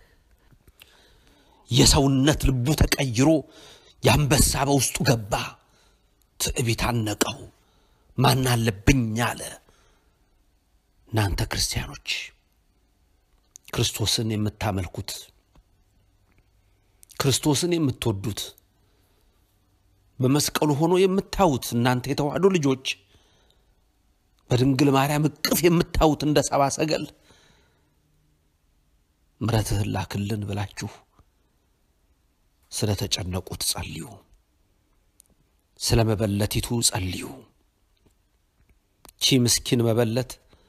የሰውነት ልቡ ተቀይሮ የአንበሳ በውስጡ ገባ። ትዕቢት አነቀው። ማን አለብኝ አለ። እናንተ ክርስቲያኖች ክርስቶስን የምታመልኩት ክርስቶስን የምትወዱት በመስቀሉ ሆኖ የምታዩት እናንተ የተዋህዶ ልጆች በድንግል ማርያም እቅፍ የምታዩት እንደ ሰባ ሰገል ምሕረትህን ላክልን ብላችሁ ስለ ተጨነቁት ጸልዩ። ስለ መበለቲቱ ጸልዩ። ቺ ምስኪን መበለት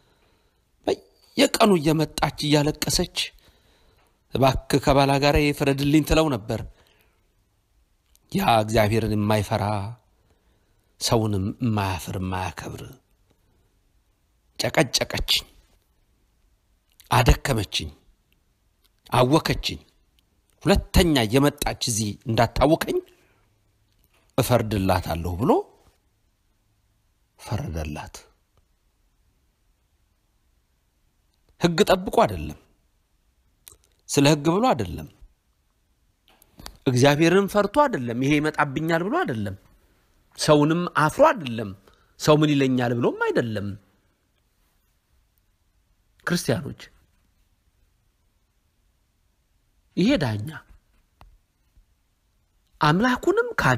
በየቀኑ እየመጣች እያለቀሰች እባክህ ከባላ ጋር የፍረድልኝ ትለው ነበር። ያ እግዚአብሔርን የማይፈራ ሰውንም የማያፍር የማያከብር ጨቀጨቀችኝ፣ አደከመችኝ፣ አወከችኝ። ሁለተኛ የመጣች እዚህ እንዳታወከኝ እፈርድላታለሁ ብሎ ፈረደላት። ሕግ ጠብቆ አይደለም፣ ስለ ሕግ ብሎ አይደለም፣ እግዚአብሔርን ፈርቶ አይደለም፣ ይሄ ይመጣብኛል ብሎ አይደለም፣ ሰውንም አፍሮ አይደለም፣ ሰው ምን ይለኛል ብሎም አይደለም። ክርስቲያኖች ይሄ ዳኛ አምላኩንም ካደ።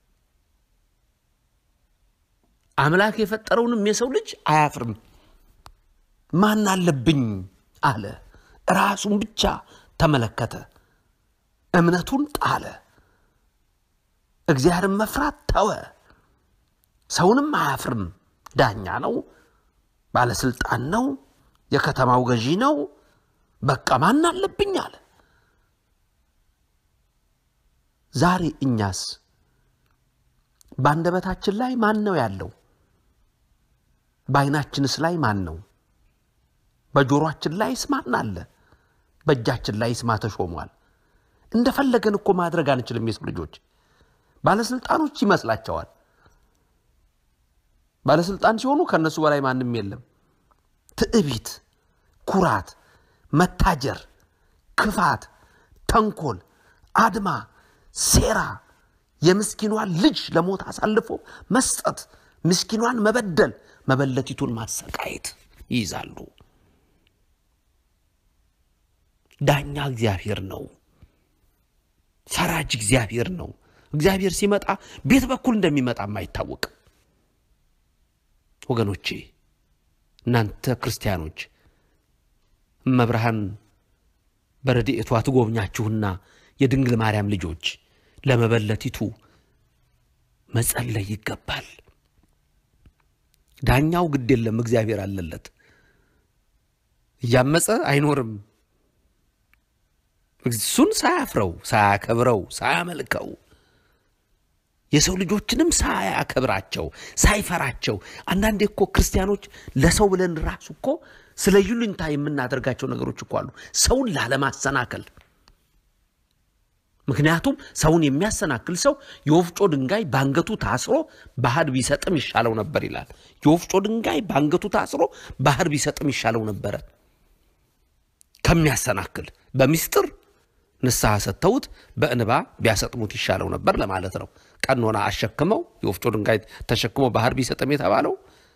አምላክ የፈጠረውንም የሰው ልጅ አያፍርም። ማን አለብኝ አለ። ራሱን ብቻ ተመለከተ። እምነቱን ጣለ። እግዚአብሔርን መፍራት ተወ። ሰውንም አያፍርም። ዳኛ ነው፣ ባለስልጣን ነው፣ የከተማው ገዢ ነው። በቃ ማን አለብኝ አለ። ዛሬ እኛስ በአንደበታችን ላይ ማን ነው ያለው? በዓይናችንስ ላይ ማን ነው? በጆሮአችን ላይስ ማን አለ? በእጃችን ላይስ ማ ተሾሟል? እንደፈለገን እኮ ማድረግ አንችልም። የሰው ልጆች ባለስልጣኖች ይመስላቸዋል። ባለስልጣን ሲሆኑ ከእነሱ በላይ ማንም የለም። ትዕቢት፣ ኩራት፣ መታጀር፣ ክፋት፣ ተንኮል፣ አድማ፣ ሴራ፣ የምስኪኗን ልጅ ለሞት አሳልፎ መስጠት፣ ምስኪኗን መበደል፣ መበለቲቱን ማሰቃየት ይይዛሉ። ዳኛ እግዚአብሔር ነው። ፈራጅ እግዚአብሔር ነው። እግዚአብሔር ሲመጣ ቤት በኩል እንደሚመጣም አይታወቅም። ወገኖቼ እናንተ ክርስቲያኖች እመብርሃን በረድኤቷ ትጎብኛችሁና የድንግል ማርያም ልጆች ለመበለቲቱ መጸለይ ይገባል። ዳኛው ግድ የለም፣ እግዚአብሔር አለለት። እያመፀ አይኖርም። እሱን ሳያፍረው፣ ሳያከብረው፣ ሳያመልከው የሰው ልጆችንም ሳያከብራቸው ሳይፈራቸው። አንዳንዴ እኮ ክርስቲያኖች ለሰው ብለን ራሱ እኮ ስለ ይሉኝታ የምናደርጋቸው ነገሮች እኮ አሉ፣ ሰውን ላለማሰናከል። ምክንያቱም ሰውን የሚያሰናክል ሰው የወፍጮ ድንጋይ በአንገቱ ታስሮ ባህር ቢሰጥም ይሻለው ነበር ይላል። የወፍጮ ድንጋይ በአንገቱ ታስሮ ባህር ቢሰጥም ይሻለው ነበረ ከሚያሰናክል በሚስጥር ንስሐ ሰጥተውት በእንባ ቢያሰጥሙት ይሻለው ነበር ለማለት ነው። ቀኖና አሸክመው የወፍጮ ድንጋይ ተሸክሞ ባህር ቢሰጥም የተባለው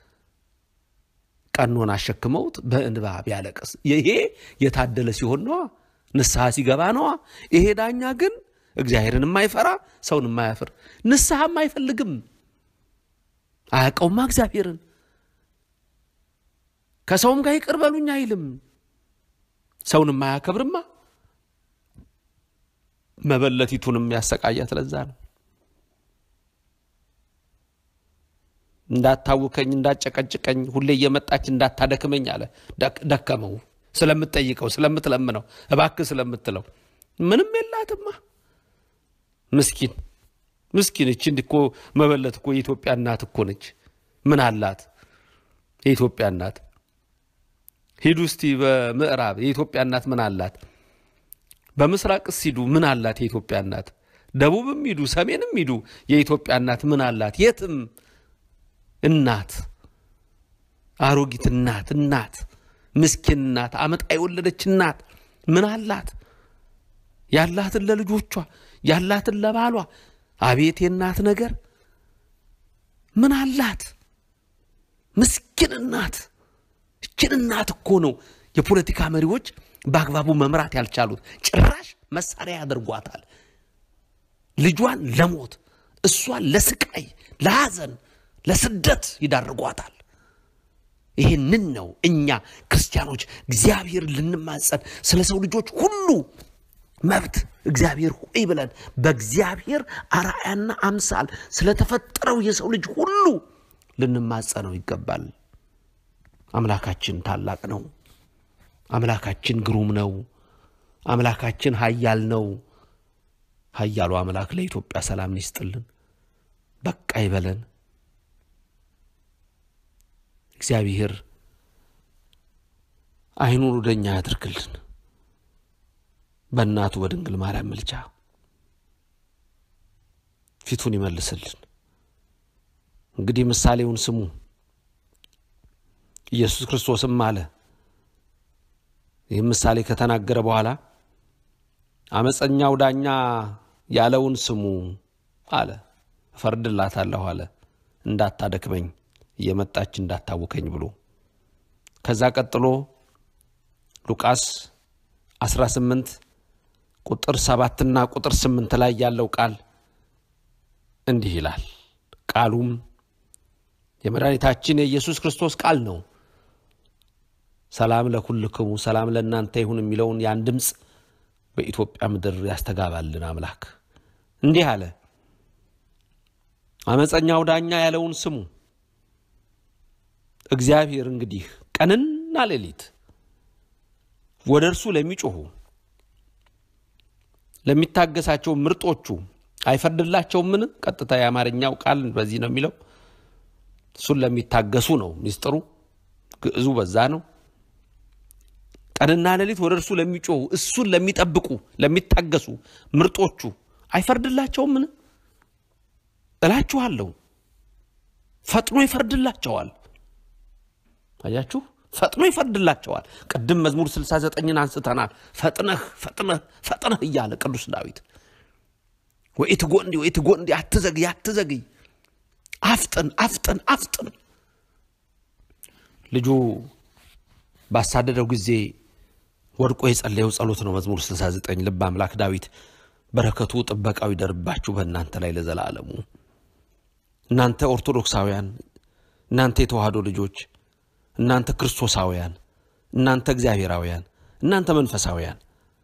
ቀኖና አሸክመውት በእንባ ቢያለቅስ ይሄ የታደለ ሲሆን ነዋ፣ ንስሐ ሲገባ ነዋ። ይሄ ዳኛ ግን እግዚአብሔርን የማይፈራ ሰውን የማያፍር ንስሐም አይፈልግም። አያውቀውማ እግዚአብሔርን ከሰውም ጋር ይቅር በሉኝ አይልም። ሰውን የማያከብርማ መበለቲቱንም ያሰቃያት ለዛ ነው። እንዳታውከኝ እንዳጨቀጭቀኝ ሁሌ እየመጣች እንዳታደክመኝ አለ። ደከመው ስለምትጠይቀው ስለምትለምነው እባክህ ስለምትለው ምንም የላትማ። ምስኪን ምስኪን እቺ እኮ መበለት እኮ የኢትዮጵያ እናት እኮ ነች። ምን አላት የኢትዮጵያ እናት? ሂዱ እስቲ በምዕራብ የኢትዮጵያ እናት ምን አላት? በምስራቅስ ሂዱ ምን አላት የኢትዮጵያ እናት? ደቡብም ሂዱ ሰሜንም ሂዱ የኢትዮጵያ እናት ምን አላት? የትም እናት አሮጊት እናት እናት ምስኪን እናት አመጣ የወለደች እናት ምን አላት? ያላትን ለልጆቿ ያላትን ለባሏ አቤት የእናት ነገር ምን አላት? ምስኪን እናት። እችን እናት እኮ ነው የፖለቲካ መሪዎች በአግባቡ መምራት ያልቻሉት። ጭራሽ መሳሪያ ያደርጓታል። ልጇን ለሞት እሷን ለስቃይ፣ ለሐዘን፣ ለስደት ይዳርጓታል። ይህንን ነው እኛ ክርስቲያኖች እግዚአብሔር ልንማጸን ስለ ሰው ልጆች ሁሉ መብት እግዚአብሔር ሆይ ብለን በእግዚአብሔር አርአያና አምሳል ስለተፈጠረው የሰው ልጅ ሁሉ ልንማጸነው ይገባል። አምላካችን ታላቅ ነው። አምላካችን ግሩም ነው። አምላካችን ኃያል ነው። ኃያሉ አምላክ ለኢትዮጵያ ሰላም ይስጥልን፣ በቃ ይበለን። እግዚአብሔር ዓይኑን ወደ እኛ ያድርግልን። በእናቱ በድንግል ማርያም ምልጃ ፊቱን ይመልስልን። እንግዲህ ምሳሌውን ስሙ። ኢየሱስ ክርስቶስም አለ ይህም ምሳሌ ከተናገረ በኋላ አመፀኛው ዳኛ ያለውን ስሙ አለ። እፈርድላታለሁ አለ እንዳታደክመኝ እየመጣች እንዳታውከኝ ብሎ ከዛ ቀጥሎ ሉቃስ 18 ቁጥር ሰባትና ቁጥር ስምንት ላይ ያለው ቃል እንዲህ ይላል። ቃሉም የመድኃኒታችን የኢየሱስ ክርስቶስ ቃል ነው። ሰላም ለኩልክሙ ሰላም ለእናንተ ይሁን የሚለውን ያን ድምፅ በኢትዮጵያ ምድር ያስተጋባልን አምላክ እንዲህ አለ። አመፀኛው ዳኛ ያለውን ስሙ። እግዚአብሔር እንግዲህ ቀንና ሌሊት ወደ እርሱ ለሚጮኹ ለሚታገሳቸው ምርጦቹ አይፈርድላቸውምን? ቀጥታ የአማርኛው ቃል በዚህ ነው የሚለው። እሱን ለሚታገሱ ነው ሚስጥሩ፣ ግዕዙ በዛ ነው። ቀንና ሌሊት ወደ እርሱ ለሚጮኹ እሱን ለሚጠብቁ ለሚታገሱ ምርጦቹ አይፈርድላቸውምን? እላችኋለሁ ፈጥኖ ይፈርድላቸዋል። አያችሁ፣ ፈጥኖ ይፈርድላቸዋል። ቅድም መዝሙር 69ን አንስተናል። ፈጥነህ ፈጥነህ ፈጥነህ እያለ ቅዱስ ዳዊት ወኢትጎንዲ ወኢትጎንዲ፣ አትዘግይ አትዘግይ፣ አፍጥን አፍጥን አፍጥን። ልጁ ባሳደደው ጊዜ ወድቆ የጸለየው ጸሎት ነው። መዝሙር 69 ልበ አምላክ ዳዊት በረከቱ ጥበቃው ይደርባችሁ በእናንተ ላይ ለዘላለሙ። እናንተ ኦርቶዶክሳውያን፣ እናንተ የተዋህዶ ልጆች፣ እናንተ ክርስቶሳውያን፣ እናንተ እግዚአብሔራውያን፣ እናንተ መንፈሳውያን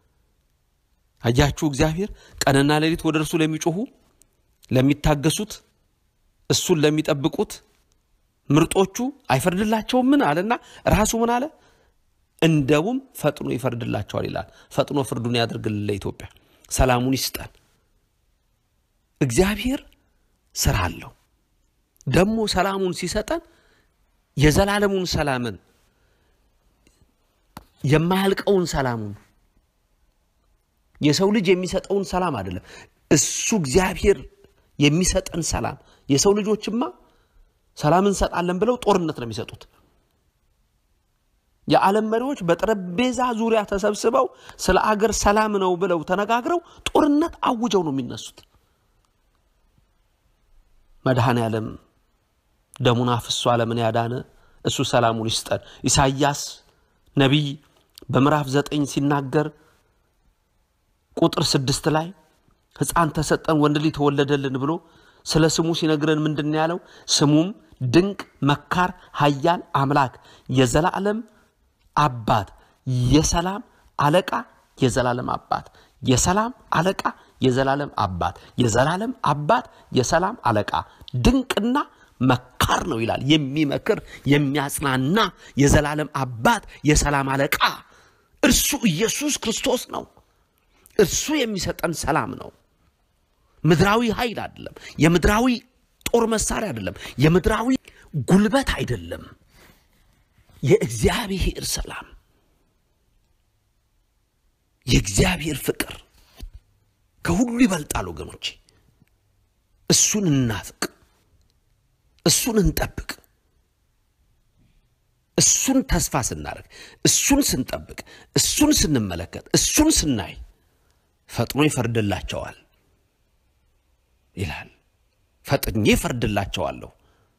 አያችሁ እግዚአብሔር ቀንና ሌሊት ወደ እርሱ ለሚጮኹ ለሚታገሱት እሱን ለሚጠብቁት ምርጦቹ አይፈርድላቸውም ምን አለና ራሱ ምን አለ እንደውም ፈጥኖ ይፈርድላቸዋል ይላል ፈጥኖ ፍርዱን ያደርግልን ለኢትዮጵያ ሰላሙን ይስጠን እግዚአብሔር ስራ አለው ደግሞ ሰላሙን ሲሰጠን የዘላለሙን ሰላምን የማያልቀውን ሰላሙን የሰው ልጅ የሚሰጠውን ሰላም አይደለም እሱ እግዚአብሔር የሚሰጠን ሰላም የሰው ልጆችማ ሰላም እንሰጣለን ብለው ጦርነት ነው የሚሰጡት የዓለም መሪዎች በጠረጴዛ ዙሪያ ተሰብስበው ስለ አገር ሰላም ነው ብለው ተነጋግረው ጦርነት አውጀው ነው የሚነሱት መድኃኔ ዓለም ደሙን አፍሶ ዓለምን ያዳነ እሱ ሰላሙን ይስጠን ኢሳይያስ ነቢይ በምዕራፍ ዘጠኝ ሲናገር ቁጥር ስድስት ላይ ሕፃን ተሰጠን ወንድ ልጅ ተወለደልን ብሎ ስለ ስሙ ሲነግረን ምንድን ያለው ስሙም ድንቅ መካር ሀያል አምላክ የዘላለም አባት የሰላም አለቃ የዘላለም አባት የሰላም አለቃ የዘላለም አባት የዘላለም አባት የሰላም አለቃ ድንቅና መካር ነው ይላል የሚመክር የሚያጽናና የዘላለም አባት የሰላም አለቃ እርሱ ኢየሱስ ክርስቶስ ነው እርሱ የሚሰጠን ሰላም ነው ምድራዊ ኃይል አይደለም የምድራዊ ጦር መሳሪያ አይደለም የምድራዊ ጉልበት አይደለም የእግዚአብሔር ሰላም የእግዚአብሔር ፍቅር ከሁሉ ይበልጣል ወገኖቼ እሱን እናፍቅ እሱን እንጠብቅ እሱን ተስፋ ስናደርግ እሱን ስንጠብቅ እሱን ስንመለከት እሱን ስናይ ፈጥኖ ይፈርድላቸዋል ይላል ፈጥኜ ፈርድላቸዋለሁ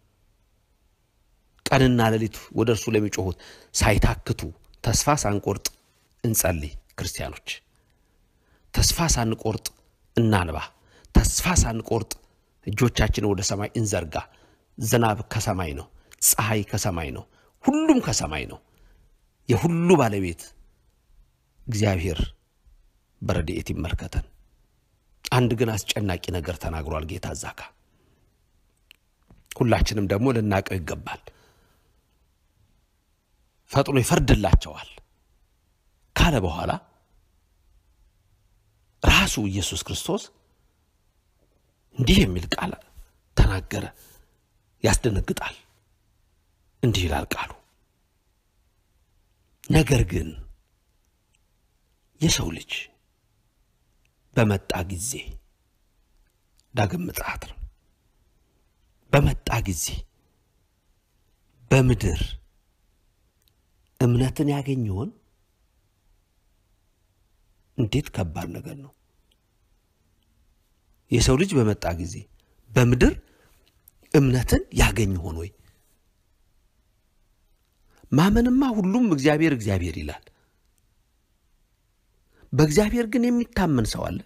ቀንና ሌሊት ወደ እርሱ ለሚጮሁት ሳይታክቱ ተስፋ ሳንቆርጥ እንጸልይ ክርስቲያኖች ተስፋ ሳንቆርጥ እናንባ ተስፋ ሳንቆርጥ እጆቻችን ወደ ሰማይ እንዘርጋ ዝናብ ከሰማይ ነው ፀሐይ ከሰማይ ነው ሁሉም ከሰማይ ነው የሁሉ ባለቤት እግዚአብሔር በረድኤት ይመልከተን አንድ ግን አስጨናቂ ነገር ተናግሯል ጌታ ዛካ ሁላችንም ደግሞ ልናቀው ይገባል ፈጥኖ ይፈርድላቸዋል ካለ በኋላ ራሱ ኢየሱስ ክርስቶስ እንዲህ የሚል ቃል ተናገረ ያስደነግጣል እንዲህ ይላል ቃሉ ነገር ግን የሰው ልጅ በመጣ ጊዜ ዳግም ምጽአት ነው በመጣ ጊዜ በምድር እምነትን ያገኝ ይሆን እንዴት ከባድ ነገር ነው የሰው ልጅ በመጣ ጊዜ በምድር እምነትን ያገኝ ሆን ወይ ማመንማ ሁሉም እግዚአብሔር እግዚአብሔር ይላል በእግዚአብሔር ግን የሚታመን ሰው አለ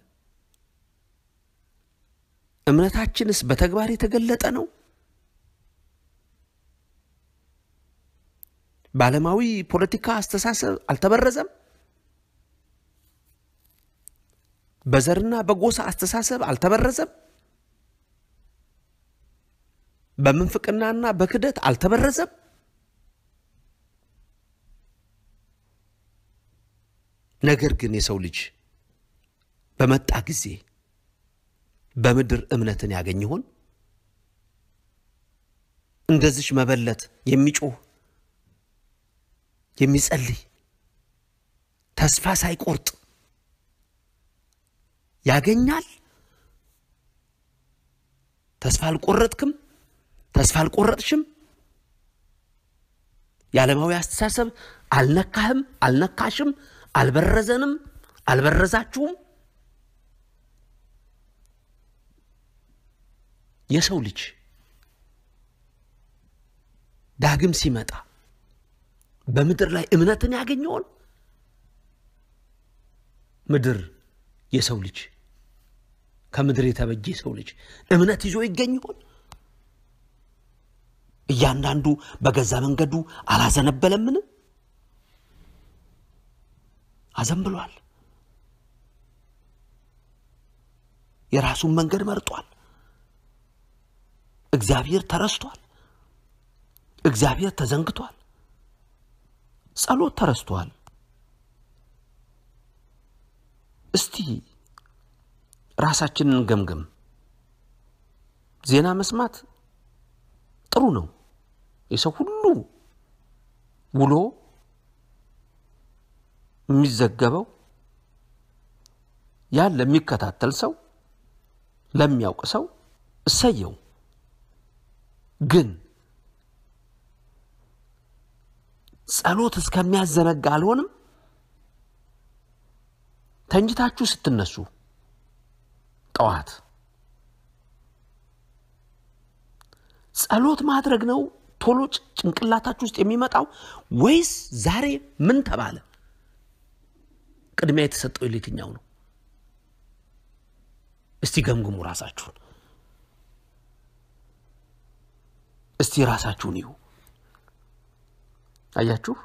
እምነታችንስ በተግባር የተገለጠ ነው በዓለማዊ ፖለቲካ አስተሳሰብ አልተበረዘም በዘርና በጎሳ አስተሳሰብ አልተበረዘም በምንፍቅናና በክደት አልተበረዘም ነገር ግን የሰው ልጅ በመጣ ጊዜ በምድር እምነትን ያገኝ ይሆን እንደዚች መበለት የሚጮህ የሚጸልይ ተስፋ ሳይቆርጥ ያገኛል ተስፋ አልቆረጥክም ተስፋ አልቆረጥሽም የዓለማዊ አስተሳሰብ አልነካህም አልነካሽም አልበረዘንም አልበረዛችሁም የሰው ልጅ ዳግም ሲመጣ በምድር ላይ እምነትን ያገኘውን ምድር የሰው ልጅ ከምድር የተበጀ የሰው ልጅ እምነት ይዞ ይገኝ ይሆን? እያንዳንዱ በገዛ መንገዱ አላዘነበለምን? አዘንብሏል። የራሱን መንገድ መርጧል። እግዚአብሔር ተረስቷል። እግዚአብሔር ተዘንግቷል። ጸሎት ተረስቷል። እስቲ ራሳችንን ገምገም። ዜና መስማት ጥሩ ነው። የሰው ሁሉ ውሎ የሚዘገበው ያን ለሚከታተል ሰው ለሚያውቅ ሰው እሰየው። ግን ጸሎት እስከሚያዘነጋ አልሆንም። ተኝታችሁ ስትነሱ ጠዋት ጸሎት ማድረግ ነው ቶሎ ጭንቅላታችሁ ውስጥ የሚመጣው ወይስ ዛሬ ምን ተባለ ቅድሚያ የተሰጠው የትኛው ነው? እስቲ ገምግሙ ራሳችሁን። እስቲ ራሳችሁን ይሁ አያችሁ።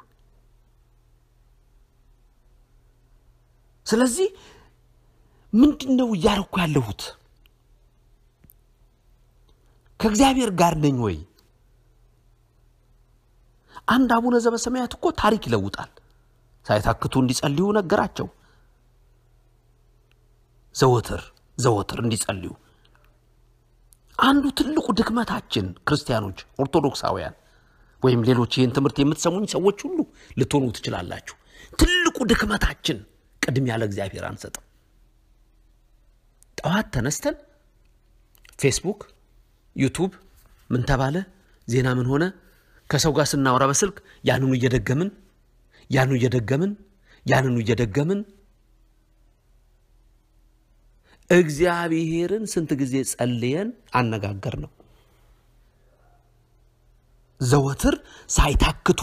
ስለዚህ ምንድን ነው እያደረኩ ያለሁት? ከእግዚአብሔር ጋር ነኝ ወይ? አንድ አቡነ ዘበሰማያት እኮ ታሪክ ይለውጣል። ሳይታክቱ እንዲጸልዩ ነገራቸው። ዘወትር ዘወትር እንዲጸልዩ። አንዱ ትልቁ ድክመታችን ክርስቲያኖች፣ ኦርቶዶክሳውያን ወይም ሌሎች ይህን ትምህርት የምትሰሙኝ ሰዎች ሁሉ ልትሆኑ ትችላላችሁ። ትልቁ ድክመታችን ቅድሚያ ለእግዚአብሔር አንሰጥም። ጠዋት ተነስተን ፌስቡክ፣ ዩቱብ ምን ተባለ፣ ዜና ምን ሆነ፣ ከሰው ጋር ስናወራ በስልክ ያንኑ እየደገምን ያንኑ እየደገምን ያንኑ እየደገምን እግዚአብሔርን ስንት ጊዜ ጸልየን አነጋገር ነው። ዘወትር ሳይታክቱ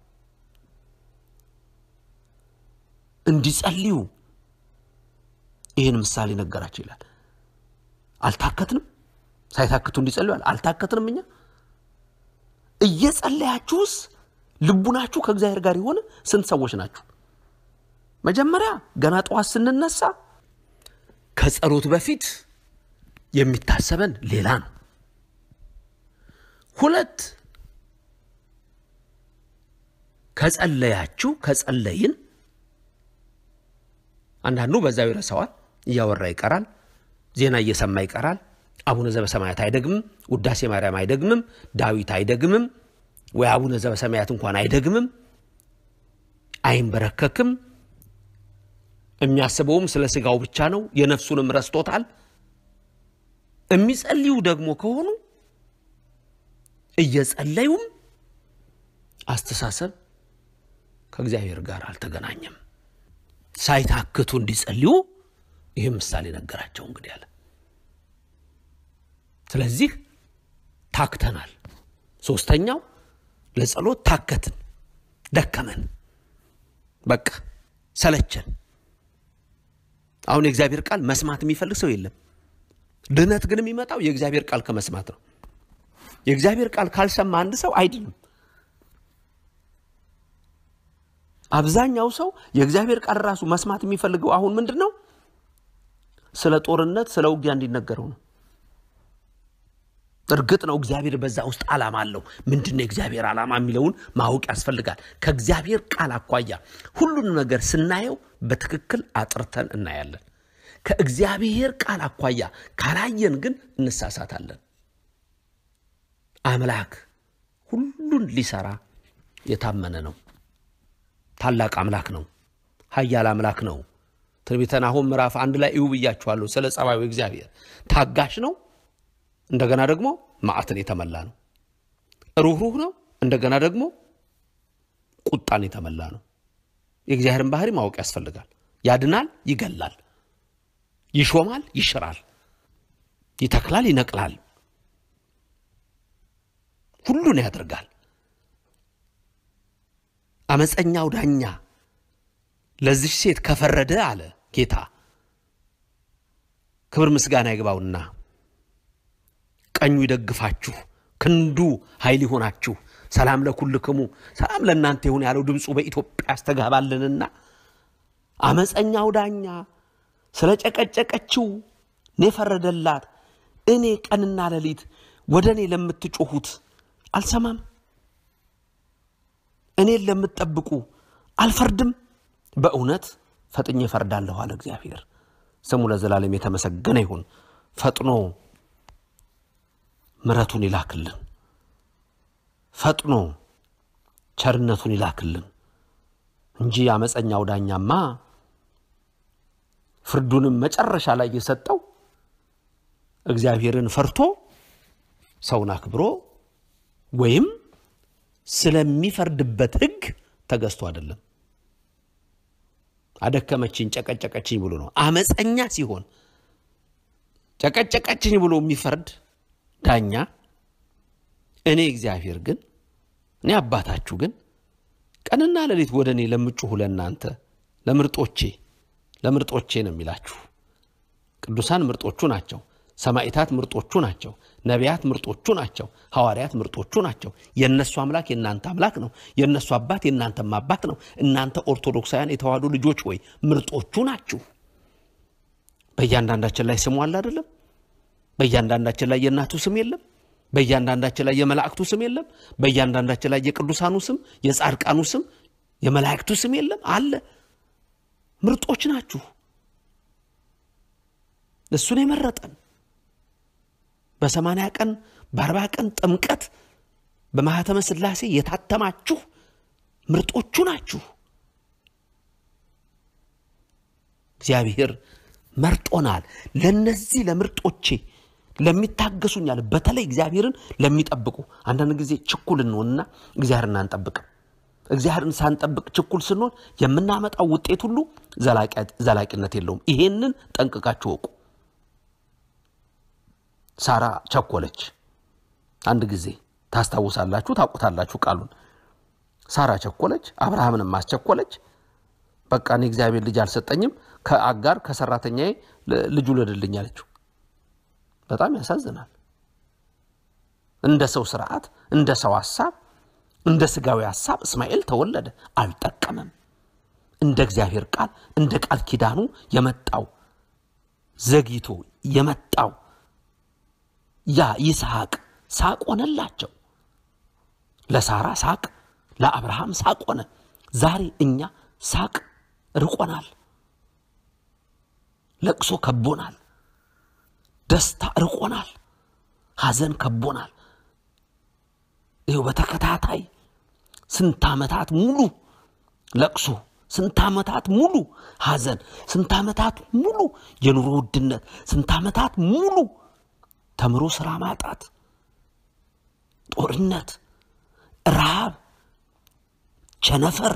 እንዲጸልዩ ይህን ምሳሌ ነገራቸው ይላል። አልታከትንም። ሳይታክቱ እንዲጸልዩ አልታከትንም። እኛ እየጸለያችሁስ ልቡናችሁ ከእግዚአብሔር ጋር የሆነ ስንት ሰዎች ናችሁ? መጀመሪያ ገና ጠዋት ስንነሳ ከጸሎት በፊት የሚታሰበን ሌላ ነው። ሁለት ከጸለያችሁ ከጸለይን አንዳንዱ በዛው ይረሳዋል፣ እያወራ ይቀራል፣ ዜና እየሰማ ይቀራል። አቡነ ዘበሰማያት አይደግምም፣ ውዳሴ ማርያም አይደግምም፣ ዳዊት አይደግምም፣ ወይ አቡነ ዘበሰማያት እንኳን አይደግምም፣ አይንበረከክም። የሚያስበውም ስለ ስጋው ብቻ ነው። የነፍሱንም ረስቶታል። የሚጸልዩ ደግሞ ከሆኑ እየጸለዩም አስተሳሰብ ከእግዚአብሔር ጋር አልተገናኘም። ሳይታክቱ እንዲጸልዩ ይህም ምሳሌ ነገራቸው። እንግዲህ አለ። ስለዚህ ታክተናል። ሶስተኛው ለጸሎት ታከትን፣ ደከመን፣ በቃ ሰለቸን። አሁን የእግዚአብሔር ቃል መስማት የሚፈልግ ሰው የለም። ድነት ግን የሚመጣው የእግዚአብሔር ቃል ከመስማት ነው። የእግዚአብሔር ቃል ካልሰማ አንድ ሰው አይድንም። አብዛኛው ሰው የእግዚአብሔር ቃል ራሱ መስማት የሚፈልገው አሁን ምንድን ነው? ስለ ጦርነት፣ ስለ ውጊያ እንዲነገረው ነው። እርግጥ ነው እግዚአብሔር በዛ ውስጥ ዓላማ አለው። ምንድን ነው የእግዚአብሔር ዓላማ የሚለውን ማወቅ ያስፈልጋል። ከእግዚአብሔር ቃል አኳያ ሁሉንም ነገር ስናየው በትክክል አጥርተን እናያለን። ከእግዚአብሔር ቃል አኳያ ካላየን ግን እንሳሳታለን። አምላክ ሁሉን ሊሰራ የታመነ ነው። ታላቅ አምላክ ነው። ኃያል አምላክ ነው። ትንቢተ ናሆም ምዕራፍ አንድ ላይ እዩ ብያችኋለሁ። ስለ ጸባዩ እግዚአብሔር ታጋሽ ነው። እንደገና ደግሞ መዓትን የተመላ ነው። ሩህሩህ ነው። እንደገና ደግሞ ቁጣን የተመላ ነው። የእግዚአብሔርን ባህሪ ማወቅ ያስፈልጋል። ያድናል፣ ይገላል፣ ይሾማል፣ ይሽራል፣ ይተክላል፣ ይነቅላል፣ ሁሉን ያደርጋል። አመፀኛው ዳኛ ለዚች ሴት ከፈረደ አለ ጌታ ክብር ምስጋና ይግባውና ቀኙ ይደግፋችሁ፣ ክንዱ ኃይል ይሆናችሁ፣ ሰላም ለኩልክሙ ሰላም ለእናንተ ይሁን ያለው ድምፁ በኢትዮጵያ ያስተጋባልንና አመፀኛው ዳኛ ስለ ጨቀጨቀችው እኔ ፈረደላት። እኔ ቀንና ሌሊት ወደ እኔ ለምትጮኹት አልሰማም፣ እኔን ለምትጠብቁ አልፈርድም። በእውነት ፈጥኜ እፈርዳለሁ አለ እግዚአብሔር። ስሙ ለዘላለም የተመሰገነ ይሁን። ፈጥኖ ምሕረቱን ይላክልን፣ ፈጥኖ ቸርነቱን ይላክልን እንጂ አመፀኛው ዳኛማ ፍርዱንም መጨረሻ ላይ የሰጠው እግዚአብሔርን ፈርቶ ሰውን አክብሮ ወይም ስለሚፈርድበት ሕግ ተገዝቶ አይደለም። አደከመችኝ፣ ጨቀጨቀችኝ ብሎ ነው። አመፀኛ ሲሆን ጨቀጨቀችኝ ብሎ የሚፈርድ ዳኛ እኔ እግዚአብሔር ግን እኔ አባታችሁ ግን ቀንና ሌሊት ወደ እኔ ለምጩሁ ለእናንተ ለምርጦቼ ለምርጦቼ ነው የሚላችሁ። ቅዱሳን ምርጦቹ ናቸው። ሰማዕታት ምርጦቹ ናቸው። ነቢያት ምርጦቹ ናቸው። ሐዋርያት ምርጦቹ ናቸው። የእነሱ አምላክ የእናንተ አምላክ ነው። የእነሱ አባት የእናንተም አባት ነው። እናንተ ኦርቶዶክሳውያን የተዋሕዶ ልጆች ወይ ምርጦቹ ናችሁ። በእያንዳንዳችን ላይ ስሙ አለ አይደለም? በእያንዳንዳችን ላይ የእናቱ ስም የለም? በእያንዳንዳችን ላይ የመላእክቱ ስም የለም? በእያንዳንዳችን ላይ የቅዱሳኑ ስም፣ የጻድቃኑ ስም፣ የመላእክቱ ስም የለም? አለ። ምርጦች ናችሁ። እሱን የመረጠን በሰማንያ ቀን በአርባ ቀን ጥምቀት በማኅተመ ሥላሴ የታተማችሁ ምርጦቹ ናችሁ። እግዚአብሔር መርጦናል። ለነዚህ ለምርጦቼ ለሚታገሱኛል፣ በተለይ እግዚአብሔርን ለሚጠብቁ። አንዳንድ ጊዜ ችኩል እንሆንና እግዚአብሔርን አንጠብቅም። እግዚአብሔርን ሳንጠብቅ ችኩል ስንሆን የምናመጣው ውጤት ሁሉ ዘላቂነት የለውም። ይሄንን ጠንቅቃችሁ ወቁ። ሳራ ቸኮለች። አንድ ጊዜ ታስታውሳላችሁ፣ ታውቁታላችሁ ቃሉን። ሳራ ቸኮለች፣ አብርሃምንም አስቸኮለች። በቃ እኔ እግዚአብሔር ልጅ አልሰጠኝም፣ ከአጋር ከሰራተኛዬ ልጁ ልድልኝ አለችው። በጣም ያሳዝናል። እንደ ሰው ስርዓት፣ እንደ ሰው ሀሳብ፣ እንደ ስጋዊ ሀሳብ እስማኤል ተወለደ፣ አልጠቀመም። እንደ እግዚአብሔር ቃል እንደ ቃል ኪዳኑ የመጣው ዘግይቶ የመጣው ያ ይስሐቅ ሳቅ ሆነላቸው። ለሳራ ሳቅ፣ ለአብርሃም ሳቅ ሆነ። ዛሬ እኛ ሳቅ ርቆናል፣ ለቅሶ ከቦናል፣ ደስታ ርቆናል፣ ሐዘን ከቦናል። ይኸው በተከታታይ ስንት ዓመታት ሙሉ ለቅሶ፣ ስንት ዓመታት ሙሉ ሐዘን፣ ስንት ዓመታት ሙሉ የኑሮ ውድነት፣ ስንት ዓመታት ሙሉ ተምሮ ስራ ማጣት፣ ጦርነት፣ ረሃብ፣ ቸነፈር፣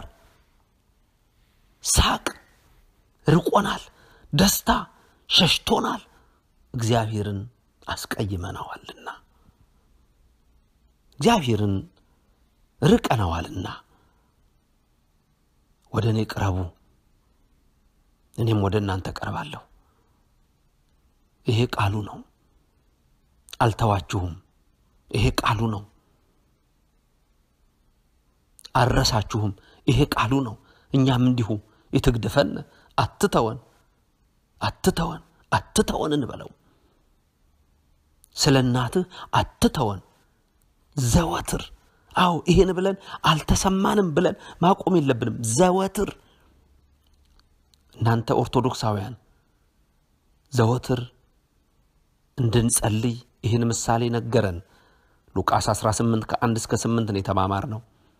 ሳቅ ርቆናል፣ ደስታ ሸሽቶናል። እግዚአብሔርን አስቀይመነዋልና እግዚአብሔርን ርቀነዋልና ወደ እኔ ቅረቡ፣ እኔም ወደ እናንተ ቀርባለሁ። ይሄ ቃሉ ነው። አልተዋችሁም። ይሄ ቃሉ ነው። አልረሳችሁም። ይሄ ቃሉ ነው። እኛም እንዲሁ ይትግድፈን አትተወን፣ አትተወን፣ አትተወን እንበለው። ስለ እናትህ አትተወን ዘወትር። አዎ ይሄን ብለን አልተሰማንም ብለን ማቆም የለብንም። ዘወትር እናንተ ኦርቶዶክሳውያን ዘወትር እንድንጸልይ ይህን ምሳሌ ነገረን። ሉቃስ 18 ከ1 እስከ 8 ነው የተማማር ነው።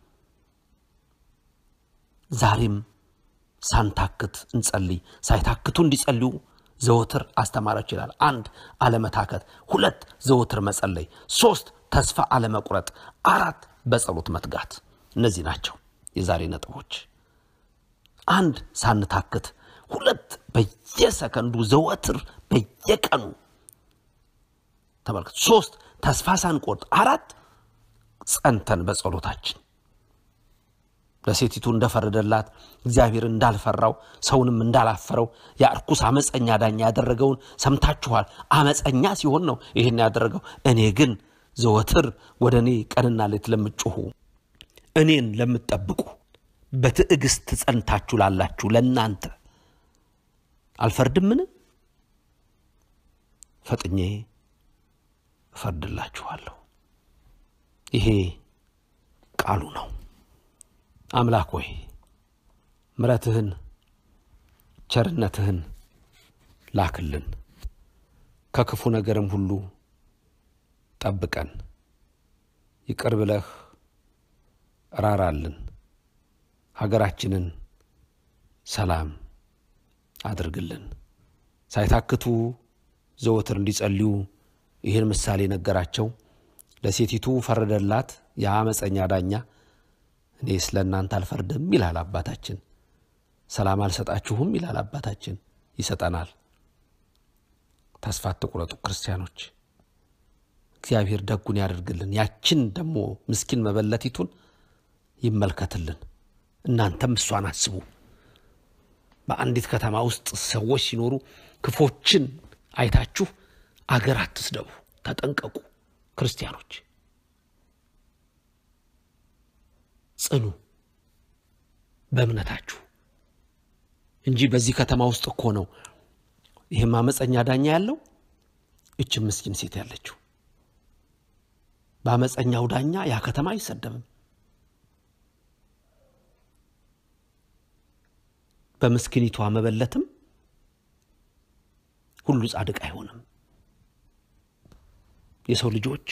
ዛሬም ሳንታክት እንጸልይ። ሳይታክቱ እንዲጸልዩ ዘወትር አስተማራች ይላል። አንድ አለመታከት፣ ሁለት ዘወትር መጸለይ፣ ሶስት ተስፋ አለመቁረጥ፣ አራት በጸሎት መትጋት። እነዚህ ናቸው የዛሬ ነጥቦች። አንድ ሳንታክት፣ ሁለት በየሰከንዱ ዘወትር በየቀኑ ተመልከት። ሶስት ተስፋ ሳንቆርጥ፣ አራት ጸንተን በጸሎታችን ለሴቲቱ እንደፈረደላት እግዚአብሔር እንዳልፈራው ሰውንም እንዳላፈረው ያ እርኩስ አመፀኛ ዳኛ ያደረገውን ሰምታችኋል። አመፀኛ ሲሆን ነው ይህን ያደረገው። እኔ ግን ዘወትር ወደ እኔ ቀንና ሌት ለምትጮኹ እኔን ለምትጠብቁ በትዕግስት ጸንታችሁ ላላችሁ ለእናንተ አልፈርድምን? ፈጥኜ እፈርድላችኋለሁ። ይሄ ቃሉ ነው። አምላክ ሆይ ምሕረትህን ቸርነትህን ላክልን፣ ከክፉ ነገርም ሁሉ ጠብቀን፣ ይቅር ብለህ ራራልን፣ ሀገራችንን ሰላም አድርግልን። ሳይታክቱ ዘወትር እንዲጸልዩ ይህን ምሳሌ ነገራቸው። ለሴቲቱ ፈረደላት የአመፀኛ ዳኛ። እኔ ስለ እናንተ አልፈርድም ይላል አባታችን። ሰላም አልሰጣችሁም ይላል አባታችን። ይሰጠናል። ተስፋ አትቁረጡ ክርስቲያኖች። እግዚአብሔር ደጉን ያደርግልን። ያችን ደግሞ ምስኪን መበለቲቱን ይመልከትልን። እናንተም እሷን አስቡ። በአንዲት ከተማ ውስጥ ሰዎች ሲኖሩ ክፎችን አይታችሁ አገር አትስደቡ፣ ተጠንቀቁ። ክርስቲያኖች ጽኑ በእምነታችሁ እንጂ በዚህ ከተማ ውስጥ እኮ ነው ይህም አመፀኛ ዳኛ ያለው፣ እችም ምስኪን ሴት ያለችው። በአመፀኛው ዳኛ ያ ከተማ አይሰደብም። በምስኪኒቷ መበለትም ሁሉ ጻድቅ አይሆንም። የሰው ልጆች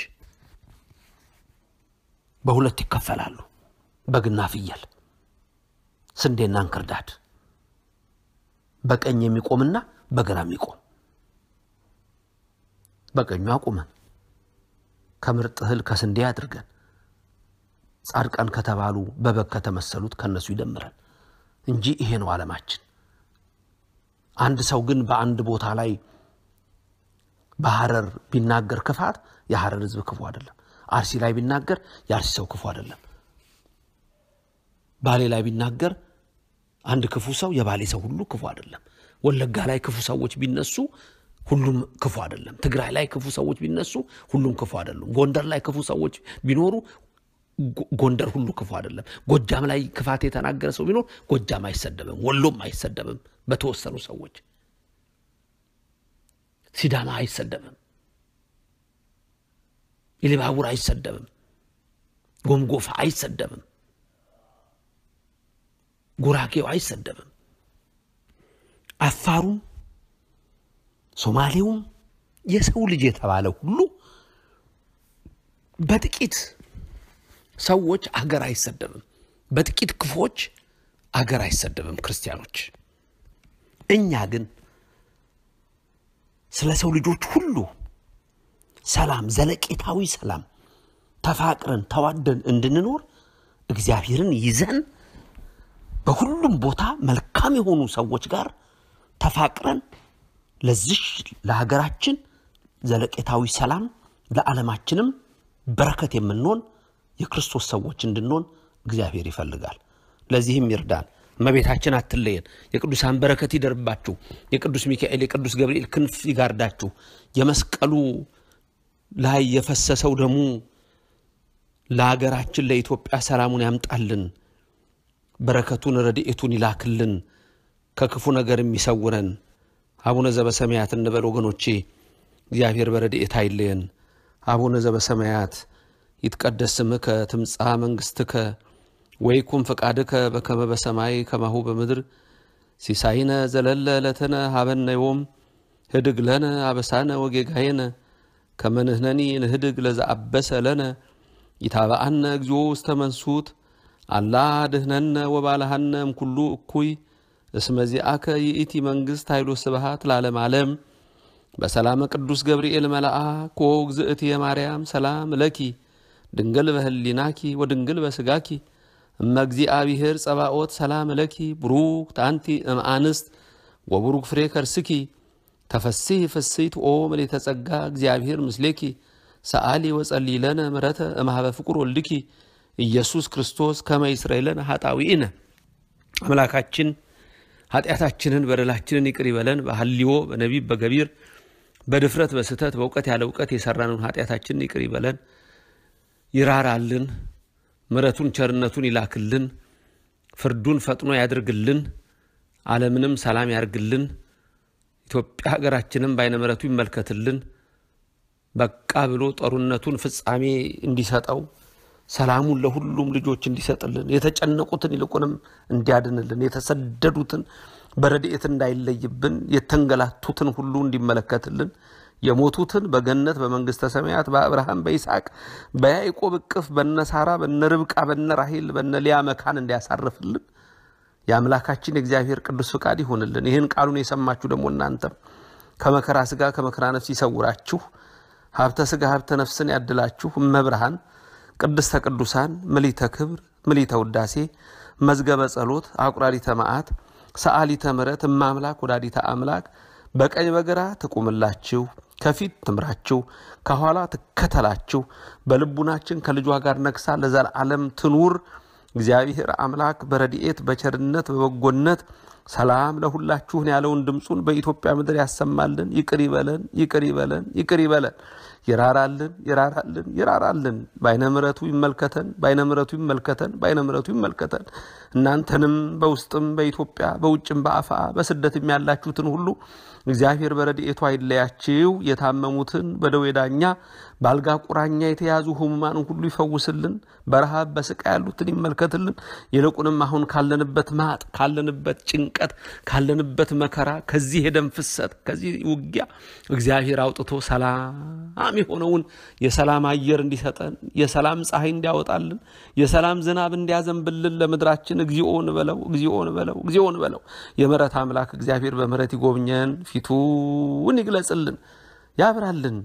በሁለት ይከፈላሉ፣ በግና ፍየል፣ ስንዴና እንክርዳድ፣ በቀኝ የሚቆምና በግራ የሚቆም። በቀኙ አቁመን ከምርጥ እህል ከስንዴ አድርገን ጻድቃን ከተባሉ በበግ ከተመሰሉት ከነሱ ይደምረን እንጂ ይሄ ነው ዓለማችን። አንድ ሰው ግን በአንድ ቦታ ላይ በሐረር ቢናገር ክፋት የሐረር ሕዝብ ክፉ አይደለም። አርሲ ላይ ቢናገር የአርሲ ሰው ክፉ አይደለም። ባሌ ላይ ቢናገር አንድ ክፉ ሰው የባሌ ሰው ሁሉ ክፉ አይደለም። ወለጋ ላይ ክፉ ሰዎች ቢነሱ ሁሉም ክፉ አይደለም። ትግራይ ላይ ክፉ ሰዎች ቢነሱ ሁሉም ክፉ አይደሉም። ጎንደር ላይ ክፉ ሰዎች ቢኖሩ ጎንደር ሁሉ ክፉ አይደለም። ጎጃም ላይ ክፋት የተናገረ ሰው ቢኖር ጎጃም አይሰደብም፣ ወሎም አይሰደብም። በተወሰኑ ሰዎች ሲዳማ አይሰደብም፣ ኢሉባቡር አይሰደብም፣ ጎምጎፋ አይሰደብም፣ ጉራጌው አይሰደብም፣ አፋሩም ሶማሌውም የሰው ልጅ የተባለ ሁሉ በጥቂት ሰዎች አገር አይሰደብም። በጥቂት ክፎች አገር አይሰደብም። ክርስቲያኖች እኛ ግን ስለ ሰው ልጆች ሁሉ ሰላም፣ ዘለቄታዊ ሰላም ተፋቅረን ተዋደን እንድንኖር እግዚአብሔርን ይዘን በሁሉም ቦታ መልካም የሆኑ ሰዎች ጋር ተፋቅረን ለዚሽ ለሀገራችን ዘለቄታዊ ሰላም ለዓለማችንም በረከት የምንሆን የክርስቶስ ሰዎች እንድንሆን እግዚአብሔር ይፈልጋል። ለዚህም ይርዳን። እመቤታችን አትለየን። የቅዱሳን በረከት ይደርባችሁ። የቅዱስ ሚካኤል የቅዱስ ገብርኤል ክንፍ ይጋርዳችሁ። የመስቀሉ ላይ የፈሰሰው ደሙ ለሀገራችን ለኢትዮጵያ ሰላሙን ያምጣልን። በረከቱን ረድኤቱን ይላክልን። ከክፉ ነገር የሚሰውረን አቡነ ዘበሰማያት እንበል ወገኖቼ። እግዚአብሔር በረድኤት አይለየን። አቡነ ዘበሰማያት ይትቀደስ ስምከ ትምጻእ መንግሥትከ ወይኩን ፈቃድከ በከመ በሰማይ ከማሁ በምድር ሲሳይነ ዘለለ ዕለትነ ሀበነ ዮም ህድግ ለነ አበሳነ ወጌጋየነ ከመ ንሕነኒ ንህድግ ለዘአበሰ ለነ ኢታብአነ እግዚኦ ውስተ መንሱት አላ ድህነነ ወባልሃነ እምኩሉ እኩይ እስመ ዚአከ ይእቲ መንግሥት ኃይሎ ስብሃት ለዓለመ ዓለም በሰላመ ቅዱስ ገብርኤል መልአክ ወእግዝእትየ ማርያም ሰላም ለኪ ድንግል በህሊናኪ ወድንግል በስጋኪ እመ እግዚአብሔር ጸባኦት ሰላም ለኪ ብሩክ አንቲ እምአንስት ወብሩክ ፍሬ ከርስኪ ተፈሲህ ፍስይት ኦ ምልዕተ ጸጋ እግዚአብሔር ምስሌኪ ሰአሊ ወጸልይ ለነ ምሕረተ እምኀበ ፍቁር ወልድኪ ኢየሱስ ክርስቶስ ከመ ይስረይለነ ኃጣውኢነ አምላካችን ኃጢአታችንን በደላችንን ይቅር ይበለን። በሐልዮ በነቢብ በገቢር በድፍረት በስህተት በእውቀት ያለ እውቀት የሰራነውን ኃጢአታችንን ይቅር ይበለን፣ ይራራልን፣ ምሕረቱን ቸርነቱን ይላክልን፣ ፍርዱን ፈጥኖ ያድርግልን፣ ዓለምንም ሰላም ያርግልን፣ ኢትዮጵያ ሀገራችንም በዓይነ ምሕረቱ ይመልከትልን። በቃ ብሎ ጦርነቱን ፍጻሜ እንዲሰጠው ሰላሙን ለሁሉም ልጆች እንዲሰጥልን የተጨነቁትን ይልቁንም እንዲያድንልን የተሰደዱትን በረድኤት እንዳይለይብን የተንገላቱትን ሁሉ እንዲመለከትልን የሞቱትን በገነት በመንግስተ ሰማያት በአብርሃም በይስሐቅ በያዕቆብ እቅፍ በነ ሳራ በነ ርብቃ በነ ራሄል በነ ሊያ መካን እንዲያሳርፍልን የአምላካችን የእግዚአብሔር ቅዱስ ፍቃድ ይሆንልን። ይህን ቃሉን የሰማችሁ ደግሞ እናንተም ከመከራ ስጋ ከመከራ ነፍስ ይሰውራችሁ፣ ሀብተ ስጋ ሀብተ ነፍስን ያድላችሁ። እመብርሃን ቅድስተ ቅዱሳን ምሊተ ክብር ምሊተ ውዳሴ መዝገበ ጸሎት አቁራሪተ መዓት ሰዓሊተ ምሕረት እማምላክ ወላዲተ አምላክ በቀኝ በግራ ትቁምላችሁ፣ ከፊት ትምራችሁ፣ ከኋላ ትከተላችሁ። በልቡናችን ከልጇ ጋር ነግሳ ለዘላለም ትኑር። እግዚአብሔር አምላክ በረድኤት በቸርነት በበጎነት ሰላም ለሁላችሁን ያለውን ድምፁን በኢትዮጵያ ምድር ያሰማልን። ይቅር ይበለን፣ ይቅር ይበለን፣ ይቅር ይበለን። ይራራልን፣ ይራራልን፣ ይራራልን። በዓይነ ምሕረቱ ይመልከተን፣ በዓይነ ምሕረቱ ይመልከተን፣ በዓይነ ምሕረቱ ይመልከተን። እናንተንም በውስጥም በኢትዮጵያ በውጭም በአፋ በስደትም ያላችሁትን ሁሉ እግዚአብሔር በረድኤቱ አይለያችሁ። የታመሙትን በደዌ ዳኛ በአልጋ ቁራኛ የተያዙ ሕሙማንን ሁሉ ይፈውስልን። በረሃብ በስቃይ ያሉትን ይመልከትልን። ይልቁንም አሁን ካለንበት ማጥ፣ ካለንበት ጭንቀት፣ ካለንበት መከራ፣ ከዚህ የደም ፍሰት፣ ከዚህ ውጊያ እግዚአብሔር አውጥቶ ሰላም የሆነውን የሰላም አየር እንዲሰጠን፣ የሰላም ፀሐይ እንዲያወጣልን፣ የሰላም ዝናብ እንዲያዘንብልን ለምድራችን እግዚኦ እንበለው፣ እግዚኦ እንበለው፣ እግዚኦ እንበለው። የምሕረት አምላክ እግዚአብሔር በምሕረት ይጎብኘን፣ ፊቱን ይግለጽልን፣ ያብራልን፣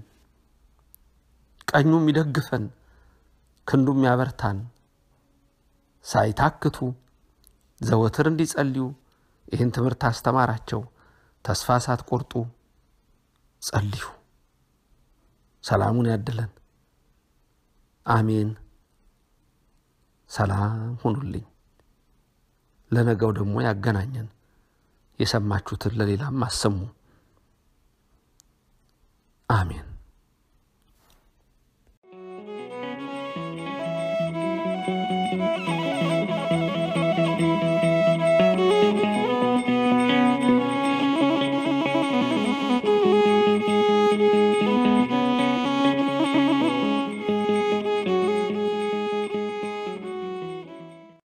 ቀኙም ይደግፈን፣ ክንዱም ያበርታን። ሳይታክቱ ዘወትር እንዲጸልዩ ይህን ትምህርት አስተማራቸው። ተስፋ ሳትቆርጡ ጸልዩ። ሰላሙን ያድለን። አሜን። ሰላም ሁኑልኝ። ለነገው ደግሞ ያገናኘን። የሰማችሁትን ለሌላም አሰሙ። አሜን።